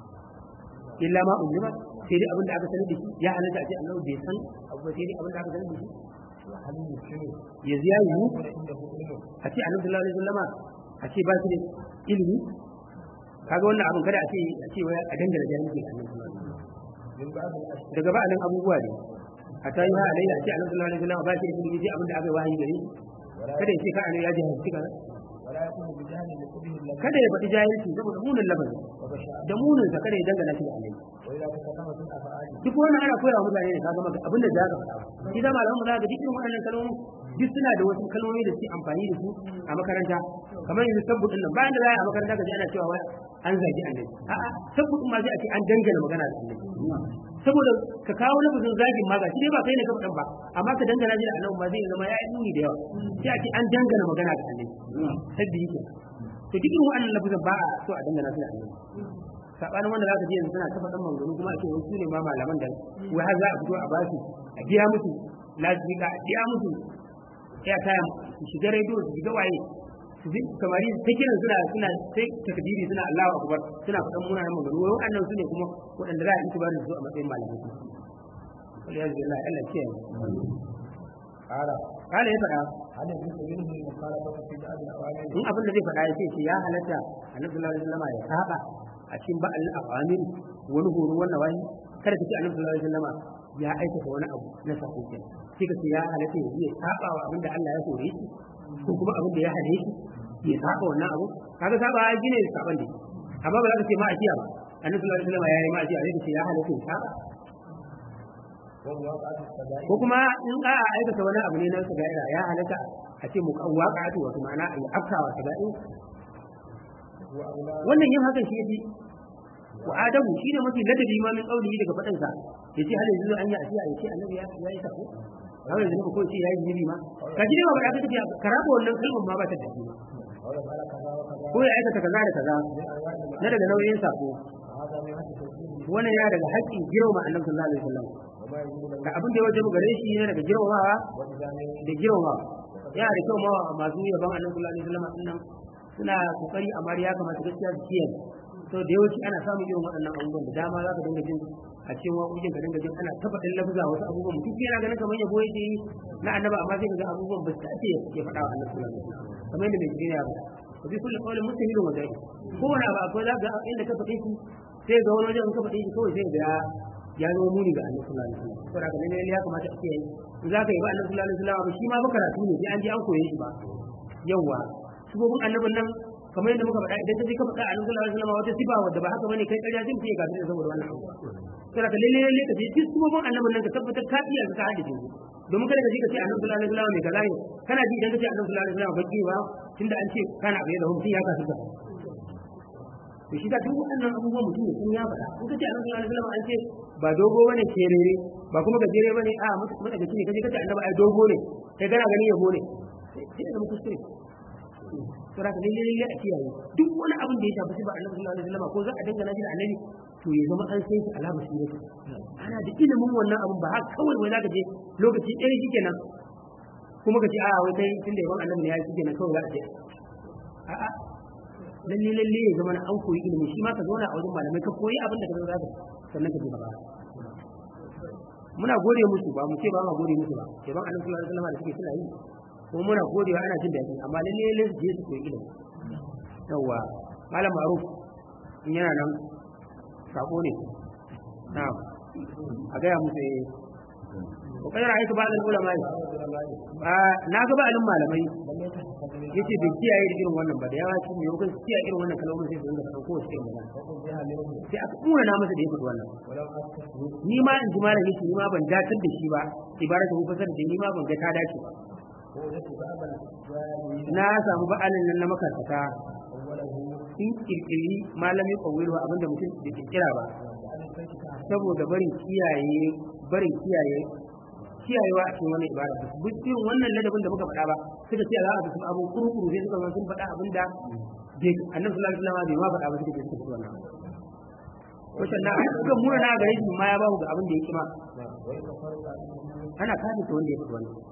illa ma ulima sai dai abin da aka sani da shi ya halatta a ce annabi bai san abu ba sai dai abin da aka sani da shi وهل يمكن yanzu ya yiwu يكون عنده علم a ce annabi sallallahu alaihi wasallama a ce ba shi da ilimi kaga wannan abin kada a ce a ce wai a dangana jahilci ga annabi sallallahu alaihi wasallam من بعض الأشياء daga ba'alin abubuwa ne a ta yi ha alayya a ce annabi sallallahu alaihi wasallam ba shi da ilimi sai abin da aka yi wahayi gare shi ولا kada ya ce ka annabi ya jahilci kaza ولا يكون بجهل لقبه اللذة kada ya faɗi jahilci saboda munin lafazi وبشاء da munin sa kada ya dangana shi da annabi وإذا تكلم في الأفعال duk wannan ana koya wa mutane ne kaga maka abin da za ka faɗa shi da malaman mu za ka duk irin waɗannan kalmomi duk suna da wasu kalmomi da suke amfani da su a makaranta kamar yanzu sabbu din nan bayan da za a yi a makaranta ka ji ana cewa wai an zagi annabi a'a sabbu din ma sai a ce an dangana magana da annabi saboda ka kawo lafazin zagin ma ga shi dai ba kai ne ka faɗan ba amma ka dangana shi da annabi ma zai zama ya yi nuni da yawa sai a ce an dangana magana da annabi sabbi yake to duk irin waɗannan lafazin ba a so a dangana su da annabi sabanin wanda za ka ji yanzu suna ta faɗan maganganu kuma ake wasu ne ma malaman da wai har za a fito a ba su a biya musu lasbika a biya musu ya taya su shiga rediyo su shiga waye su ji samari ta kiran suna suna sai takdiri suna Allahu akbar suna faɗan munanan maganganu wai waɗannan su ne kuma waɗanda za a yi da su a matsayin malamai wal yazbi Allah Allah ce قال kala ya faɗa هل يجوز منه المخالفة في بعض الأوامر in abin da zai faɗa ya ce ce ya halatta annabi sallallahu alaihi wasallam ya saba a cikin ba'al awamir wani horo wannan wani kada ka ce annabi sallallahu alaihi wasallam ya aikata wani abu na sako kenan sai ka ce ya halatta ya je ya saba wa abin da Allah ya hore shi ko kuma abin da ya hane shi ya saba wannan abu kaga saba ya gine saban da amma ba za ka ce ma ajiya ba annabi sallallahu alaihi wasallam ya yi ma ajiya sai ka ce ya halatta ya saba ومواقعة السجائر ko kuma in a aikata wani abu ne na sagaira ya halatta a ce mu waqa'atu wato ma'ana ya afkawa sagaira وأولاد wannan yin hakan shi yafi wa adamu shine mafi ladabi ma min qaulihi daga fadin sa yace hal yanzu an yi asiya yace annabi ya ya yi sako kawai yanzu ko ce yayi zibi ma ka ji ba ba ka tafi karaba wannan kalmar ma ba ta tafi ولا قال كذا وكذا ko ya aikata kaza da kaza من أنواع na المعاصي daga nauyin sako وهذا من حد توحيده wannan ya daga haƙƙin girma annabi sallallahu alaihi wasallam وما يجوز له da abin da ya wajibu gare shi ne daga girmamawa وإذا من da girmamawa وقد yana da kyau ma masu yaban annabi sallallahu alaihi wasallam din nan suna kokari amma ya kamata gaskiya su kiyaye to da yawanci ana samun irin waɗannan abubuwan da dama za ka dinga jin a cikin waƙoƙin ka dinga jin ana tabbatar lafza wasu abubuwan mutum yana ganin kamar yabo yake yi na annaba amma sai ga abubuwan ba su dace ya faɗa wa annabi sallallahu alaihi wasallam kamar yadda mai jini ya faɗa wa bi kulli qawlin mustamilun wa dai kowane abu akwai za ga inda ka faɗe shi sai ga wani wajen ka faɗe shi kawai sai ga ya zo muni ga annabi sallallahu alaihi wasallam saboda haka ne ya kamata a kiyaye in za ka yi ba annabi sallallahu alaihi wasallam shi ma ba karatu ne sai an je an koye shi ba yawa sifofin annabin nan kamar yadda muka faɗa idan ka je ka faɗa annabi sallallahu alaihi wasallam wata sifa wadda ba haka bane kai ƙarya zai fiye kafin saboda wannan abu saboda ka lalle lalle ka je duk sifofin annabin nan ka tabbatar ka iya ka haddace su domin kada ka je ka ce annabi sallallahu alaihi wasallam mai kaza ne kana ji idan ka ce annabi sallallahu alaihi wasallam baki ba tunda an ce kana bai da mutum ya kasu ka to shi da duk waɗannan abubuwan mutum ne sun ya faɗa in ka ce annabi sallallahu alaihi wasallam an ce ba dogo bane kerere ba kuma gajere bane a matakaci ne kaje ka ce annabi ai dogo ne kai kana gani yabo ne sai da mutum kuskure to da lalle lalle a kiyaye duk wani abin da ya shafi shi ba annabi sallallahu alaihi wasallam ko za a dangana shi da annabi to ya zama an sai shi alama shi ne ana da ilimin wannan abin ba haka kawai wai zaka je lokaci ɗaya shikenan kuma ka ce a wai kai tunda yawan annabi ne ya shikenan kawai za a je a'a lalle lalle ya zama an koyi ilimi shi ma ka zauna a wajen malamai ka koyi abin da ka zaka sannan ka je gaba muna gode musu ba mu ce ba ma gode musu ba yaban annabi sallallahu alaihi wasallam da suke suna yi kuma muna godewa ana jin daɗi amma lalle lalle su je su koyi ilimi yawa malam ma'ruf in yana nan sako ne na'am a gaya musu eh ko kai ra'aytu ba'd al-ulama na ga ba'alin malamai yace bai kiyaye da irin wannan ba da yawa shi ne yau kan kiyaye irin wannan kalmomin sai su dinga faɗa kowace irin magana sai aka kura na masa da ya faɗi wannan ni ma in ji malam yace ni ma ban datar da shi ba ibaratu ko fasar da ni ma ban ga ta dace ba na samu ba'alin nan na makarkata in kirkiri malami kawai abinda mutum da kirkira ba saboda barin kiyaye barin kiyaye kiyayewa a cikin wannan ibada ba su irin wannan ladabin da muka faɗa ba suka ce za a bi abun kurukuru sai suka sun faɗa abin da bai annabi sallallahu alaihi wasallam bai ma faɗa ba suka ce suka fi wannan ko sannan a suka mura na gare shi ma ya ba ga abin da ya kima ana kafin ta wanda ya faɗi wannan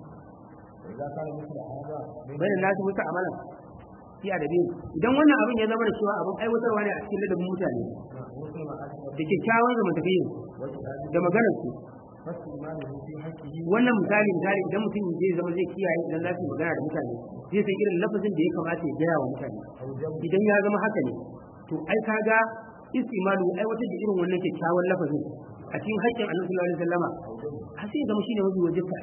bai da nasu muka amalan fi adabi idan wannan abin ya zama da cewa abin aiwatarwa ne a cikin ladabin mutane da kyakkyawan zamantakewa da maganar su wannan misali misali idan mutum zai zama zai kiyaye idan za su magana da mutane zai san irin lafazin da ya kamata ya gaya wa mutane idan ya zama haka ne to ai kaga istimalu aiwatar da irin wannan kyakkyawan lafazin a cikin haƙƙin annabi sallallahu alaihi wasallama har sai zama shine mafi wajibta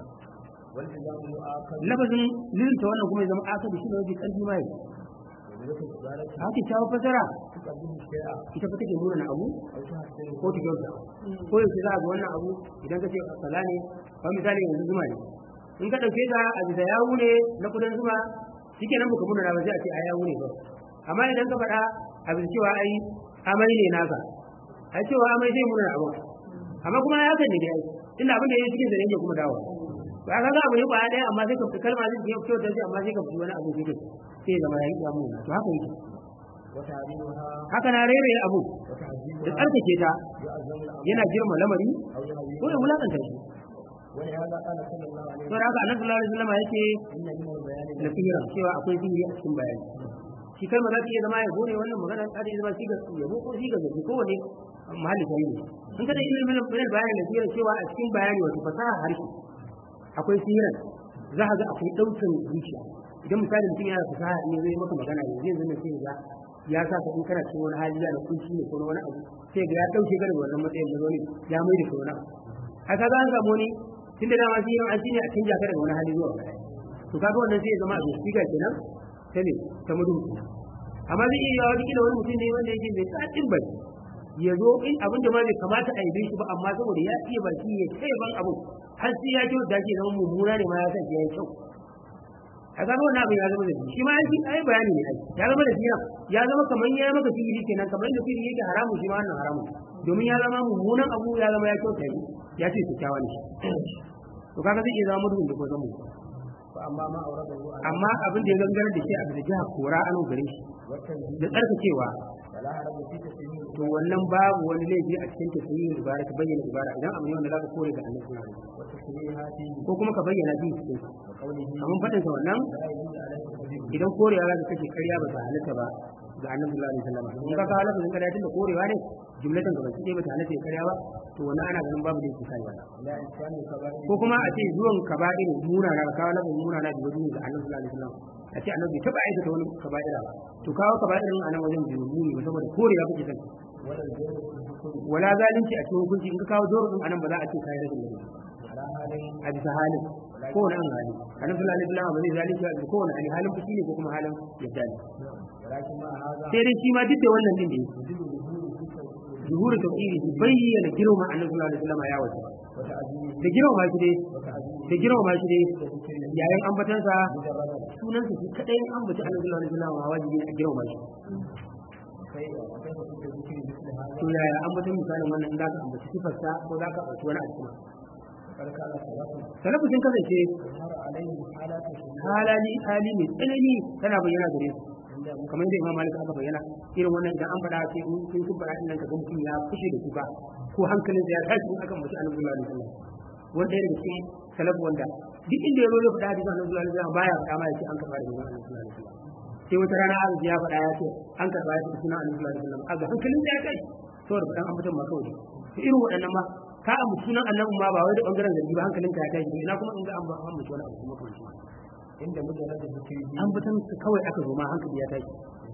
lafazin lirinta wannan kuma ya zama akadu shi ne mafi ƙarfi mai haka kyawu fasara ita fa take nuna abu ko ta kyauta ko yaushe za a ga wannan abu idan ka ce kaza ne ba misali yanzu zuma ne in ka ɗauke ta a bisa yawu ne na kudin zuma shike nan baka muna ba sai a ce a yawu ne ba amma idan ka faɗa a bisa cewa ai amai ne naka ai cewa amai zai muna abu amma kuma ya kan ne dai inda abin da ya cikin zane kuma dawo ba ka ga abu ne ba ɗaya amma sai ka fi kalma zai fito da shi amma sai ka fi wani abu sai sai zama ya yi damu to haka yake haka na rere abu da tsarkake ta yana girma lamari ko ya wulakanta shi don haka annabi sallallahu alaihi wasallam yake na sihira cewa akwai sihiri a cikin bayani shi kalma za ta iya zama ya gone wannan magana ta iya zama siga yabo ko siga zaki ko wani mahalli ta yi in kada ilimin bayan bayani na sihira cewa a cikin bayani wato fasaha harshe akwai sihiran za ka ga akwai ɗaukan zuciya idan misali mutum yana fasaha ne zai maka magana ne zai zama sai ga ya sa ka in kana cikin wani hali da kunci ne ko wani abu sai ga ya dauke ka daga wannan matsayin da wani ya mai da ka wani abu haka za an samu ne tunda da ma sihirin an shine a canja ka daga wani hali zuwa wani to kaga wannan sai ya zama a shiga kenan ta ne ta mudu amma zai iya yawa kila wani mutum ne wanda yake mai tsadin bai ya zo in abin da ma bai kamata a yabe shi ba amma saboda ya iya baki ya kai ban abu har sai ya kyau da ke zama mummuna ne ma ya san ya yi kyau a zama wannan abin ya zama da shi ma yake ai bayani ne ai ya zama da siya ya zama kamar ya maka fili kenan kamar da fili yake haramu shi ma wannan haramu domin ya zama mummunan abu ya zama ya kyauta yi ya ce kyakkyawa ne to kaga zai iya zama mutum da ko zama فأما ما أورده على amma abin da ya gangara da shi a bisa jiha kora an gare shi والتنزيل da tsarkakewa فلا حرج في تسليم to wannan babu wani laifi a cikin tafsirin ibara ka bayyana ibara idan abu ne wanda zaka kore ga annabi sallallahu alaihi wasallam وتسليمها فيه ko kuma ka bayyana shi cikin sa وقوله amma fadin sa wannan لا يجوز عليك الكذب idan korewa za ka kashe ƙarya ba ta halatta ba ga annabi sallallahu alaihi wasallam in ka kawo lafazin ƙarya tunda korewa ne jumlatan ga baki ɗaya ba ta halatta ya ƙarya ba to wannan ana ganin babu da yake kai wannan لا إنسان الكبائر ko kuma a ce zuwan kaba'ir muna na kawo lafazin muna na biyu ga annabi sallallahu alaihi wasallam a ce annabi taba aikata wani kaba'ira ba to kawo kaba'irin a nan wajen biyu muni ba saboda korewa kake son ولا الجور في الحكم wala zalunci a cikin hukunci in ka kawo zoro din anan ba za a ce kai rashin ladabi على هذين a bisa halin ko wani an hali annabi sallallahu alaihi wasallam ba zai zalunci a ko wani hali halin fushi ne ko kuma halin yadda ne ولكن مع هذا sai dai shi ma duk da wannan din da yake يجب ظهور في التوحيد zuhuru tauhidi shi bayyana girma annabi sallallahu alaihi wasallam ya wata وتعزيز da girma shi dai وتعزيز da girma shi dai وذكر yayin ambatansa مجردا sunansa shi kadai an ambaci annabi sallallahu alaihi wasallam wajibi ne a girma shi كيف وكيف كنت ذكر مثل هذا to yaya ambatan misalin wannan in za ka ambaci sifarsa ko za ka ambaci wani a cikin وقد كان سلف salafu sun kasance ظهر عليهم حالات الشهود halali hali mai tsanani tana bayyana gare su عندهم kamar yadda imam malik aka bayyana irin wannan idan an faɗa sai in sun faɗa din nan kaga mutum ya fushi da kuka ko hankalin sa ya tashi in aka mutu annabi sallallahu alaihi wasallam wanda daga cikin salafu wanda duk inda ya zo ya faɗa hadisin annabi sallallahu alaihi wasallam baya faɗa ma ya ce an karɓa da manzon annabi sallallahu alaihi wasallam sai wata rana an ya faɗa ya ce an karɓa ya ce sunan annabi sallallahu alaihi wasallam aga hankalin sa ya tashi saboda faɗan ambaton ma kawai to irin waɗannan ma ka ambaci sunan annabi ma ba wai da bangaren zargi ba hankalin ka ya tashi ina kuma in ga an ba an mutu wani abu kuma kamar shi عند مجرد ذكره ambatan kawai aka zo ma hankali ya tashi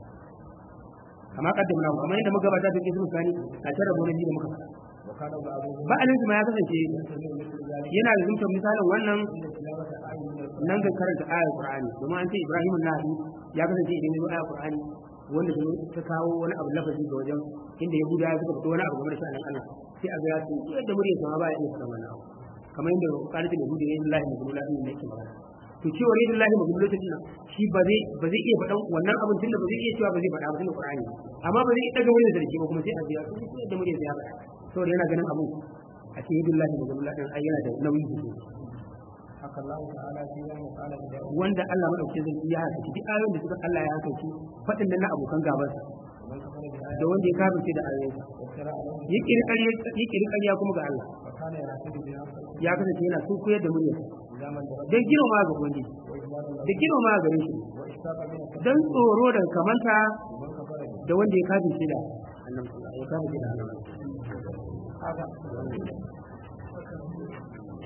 kama kaddamna kamar yadda muka gabata da kisan sani a tare da wani da muka faɗa وكان بعضهم ba'alin ma ya kasance يستمر مثل ذلك yana da zumtar misalin wannan عند تلاوة آية من القرآن nan ga karanta ayar qur'ani domin an ce ibrahim nahi ya kasance idan ya zo ayar qur'ani wanda ta ta kawo wani abu lafazi ga wajen inda ya buda suka fito wani abu game da sha'anin Allah sai a ga ya ce yadda muryar sa ma ba ya iya faɗa wannan abu kamar yadda qalatul yahudi ne lillahi majnun ladin ne yake magana to cewa ne lillahi majnun ladin nan shi ba zai ba zai iya faɗan wannan abin tunda ba zai iya cewa ba zai faɗa ba tunda qur'ani amma ba zai daga muryar sarki ba kuma sai a ga ya ce yadda muryar sa ya faɗa saboda yana ganin abun a ce lillahi majnun ladin ai yana da nauyi sosai حكى الله تعالى فيما وقال بداود wanda Allah madaukakin sarki ya haka duk ayoyin da suka Allah ya haka shi fadin nan na abokan gabansa ومن كفر بآية da wanda ya kafirce da ayoyinsa وافترى عليه ya kiri ƙarya ya kiri ƙarya kuma ga Allah وكان يعتد بها ya kasance yana sun koyar da murya إلى من درد dan girma ga ubangiji وإجمال له da girma gare shi وإشفاق من الكفر dan tsoro da kamanta ومن كفر به da wanda ya kafirce da annabi ya kafirce da annabi هذا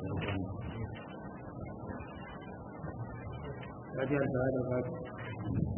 Fatiha da Fatiha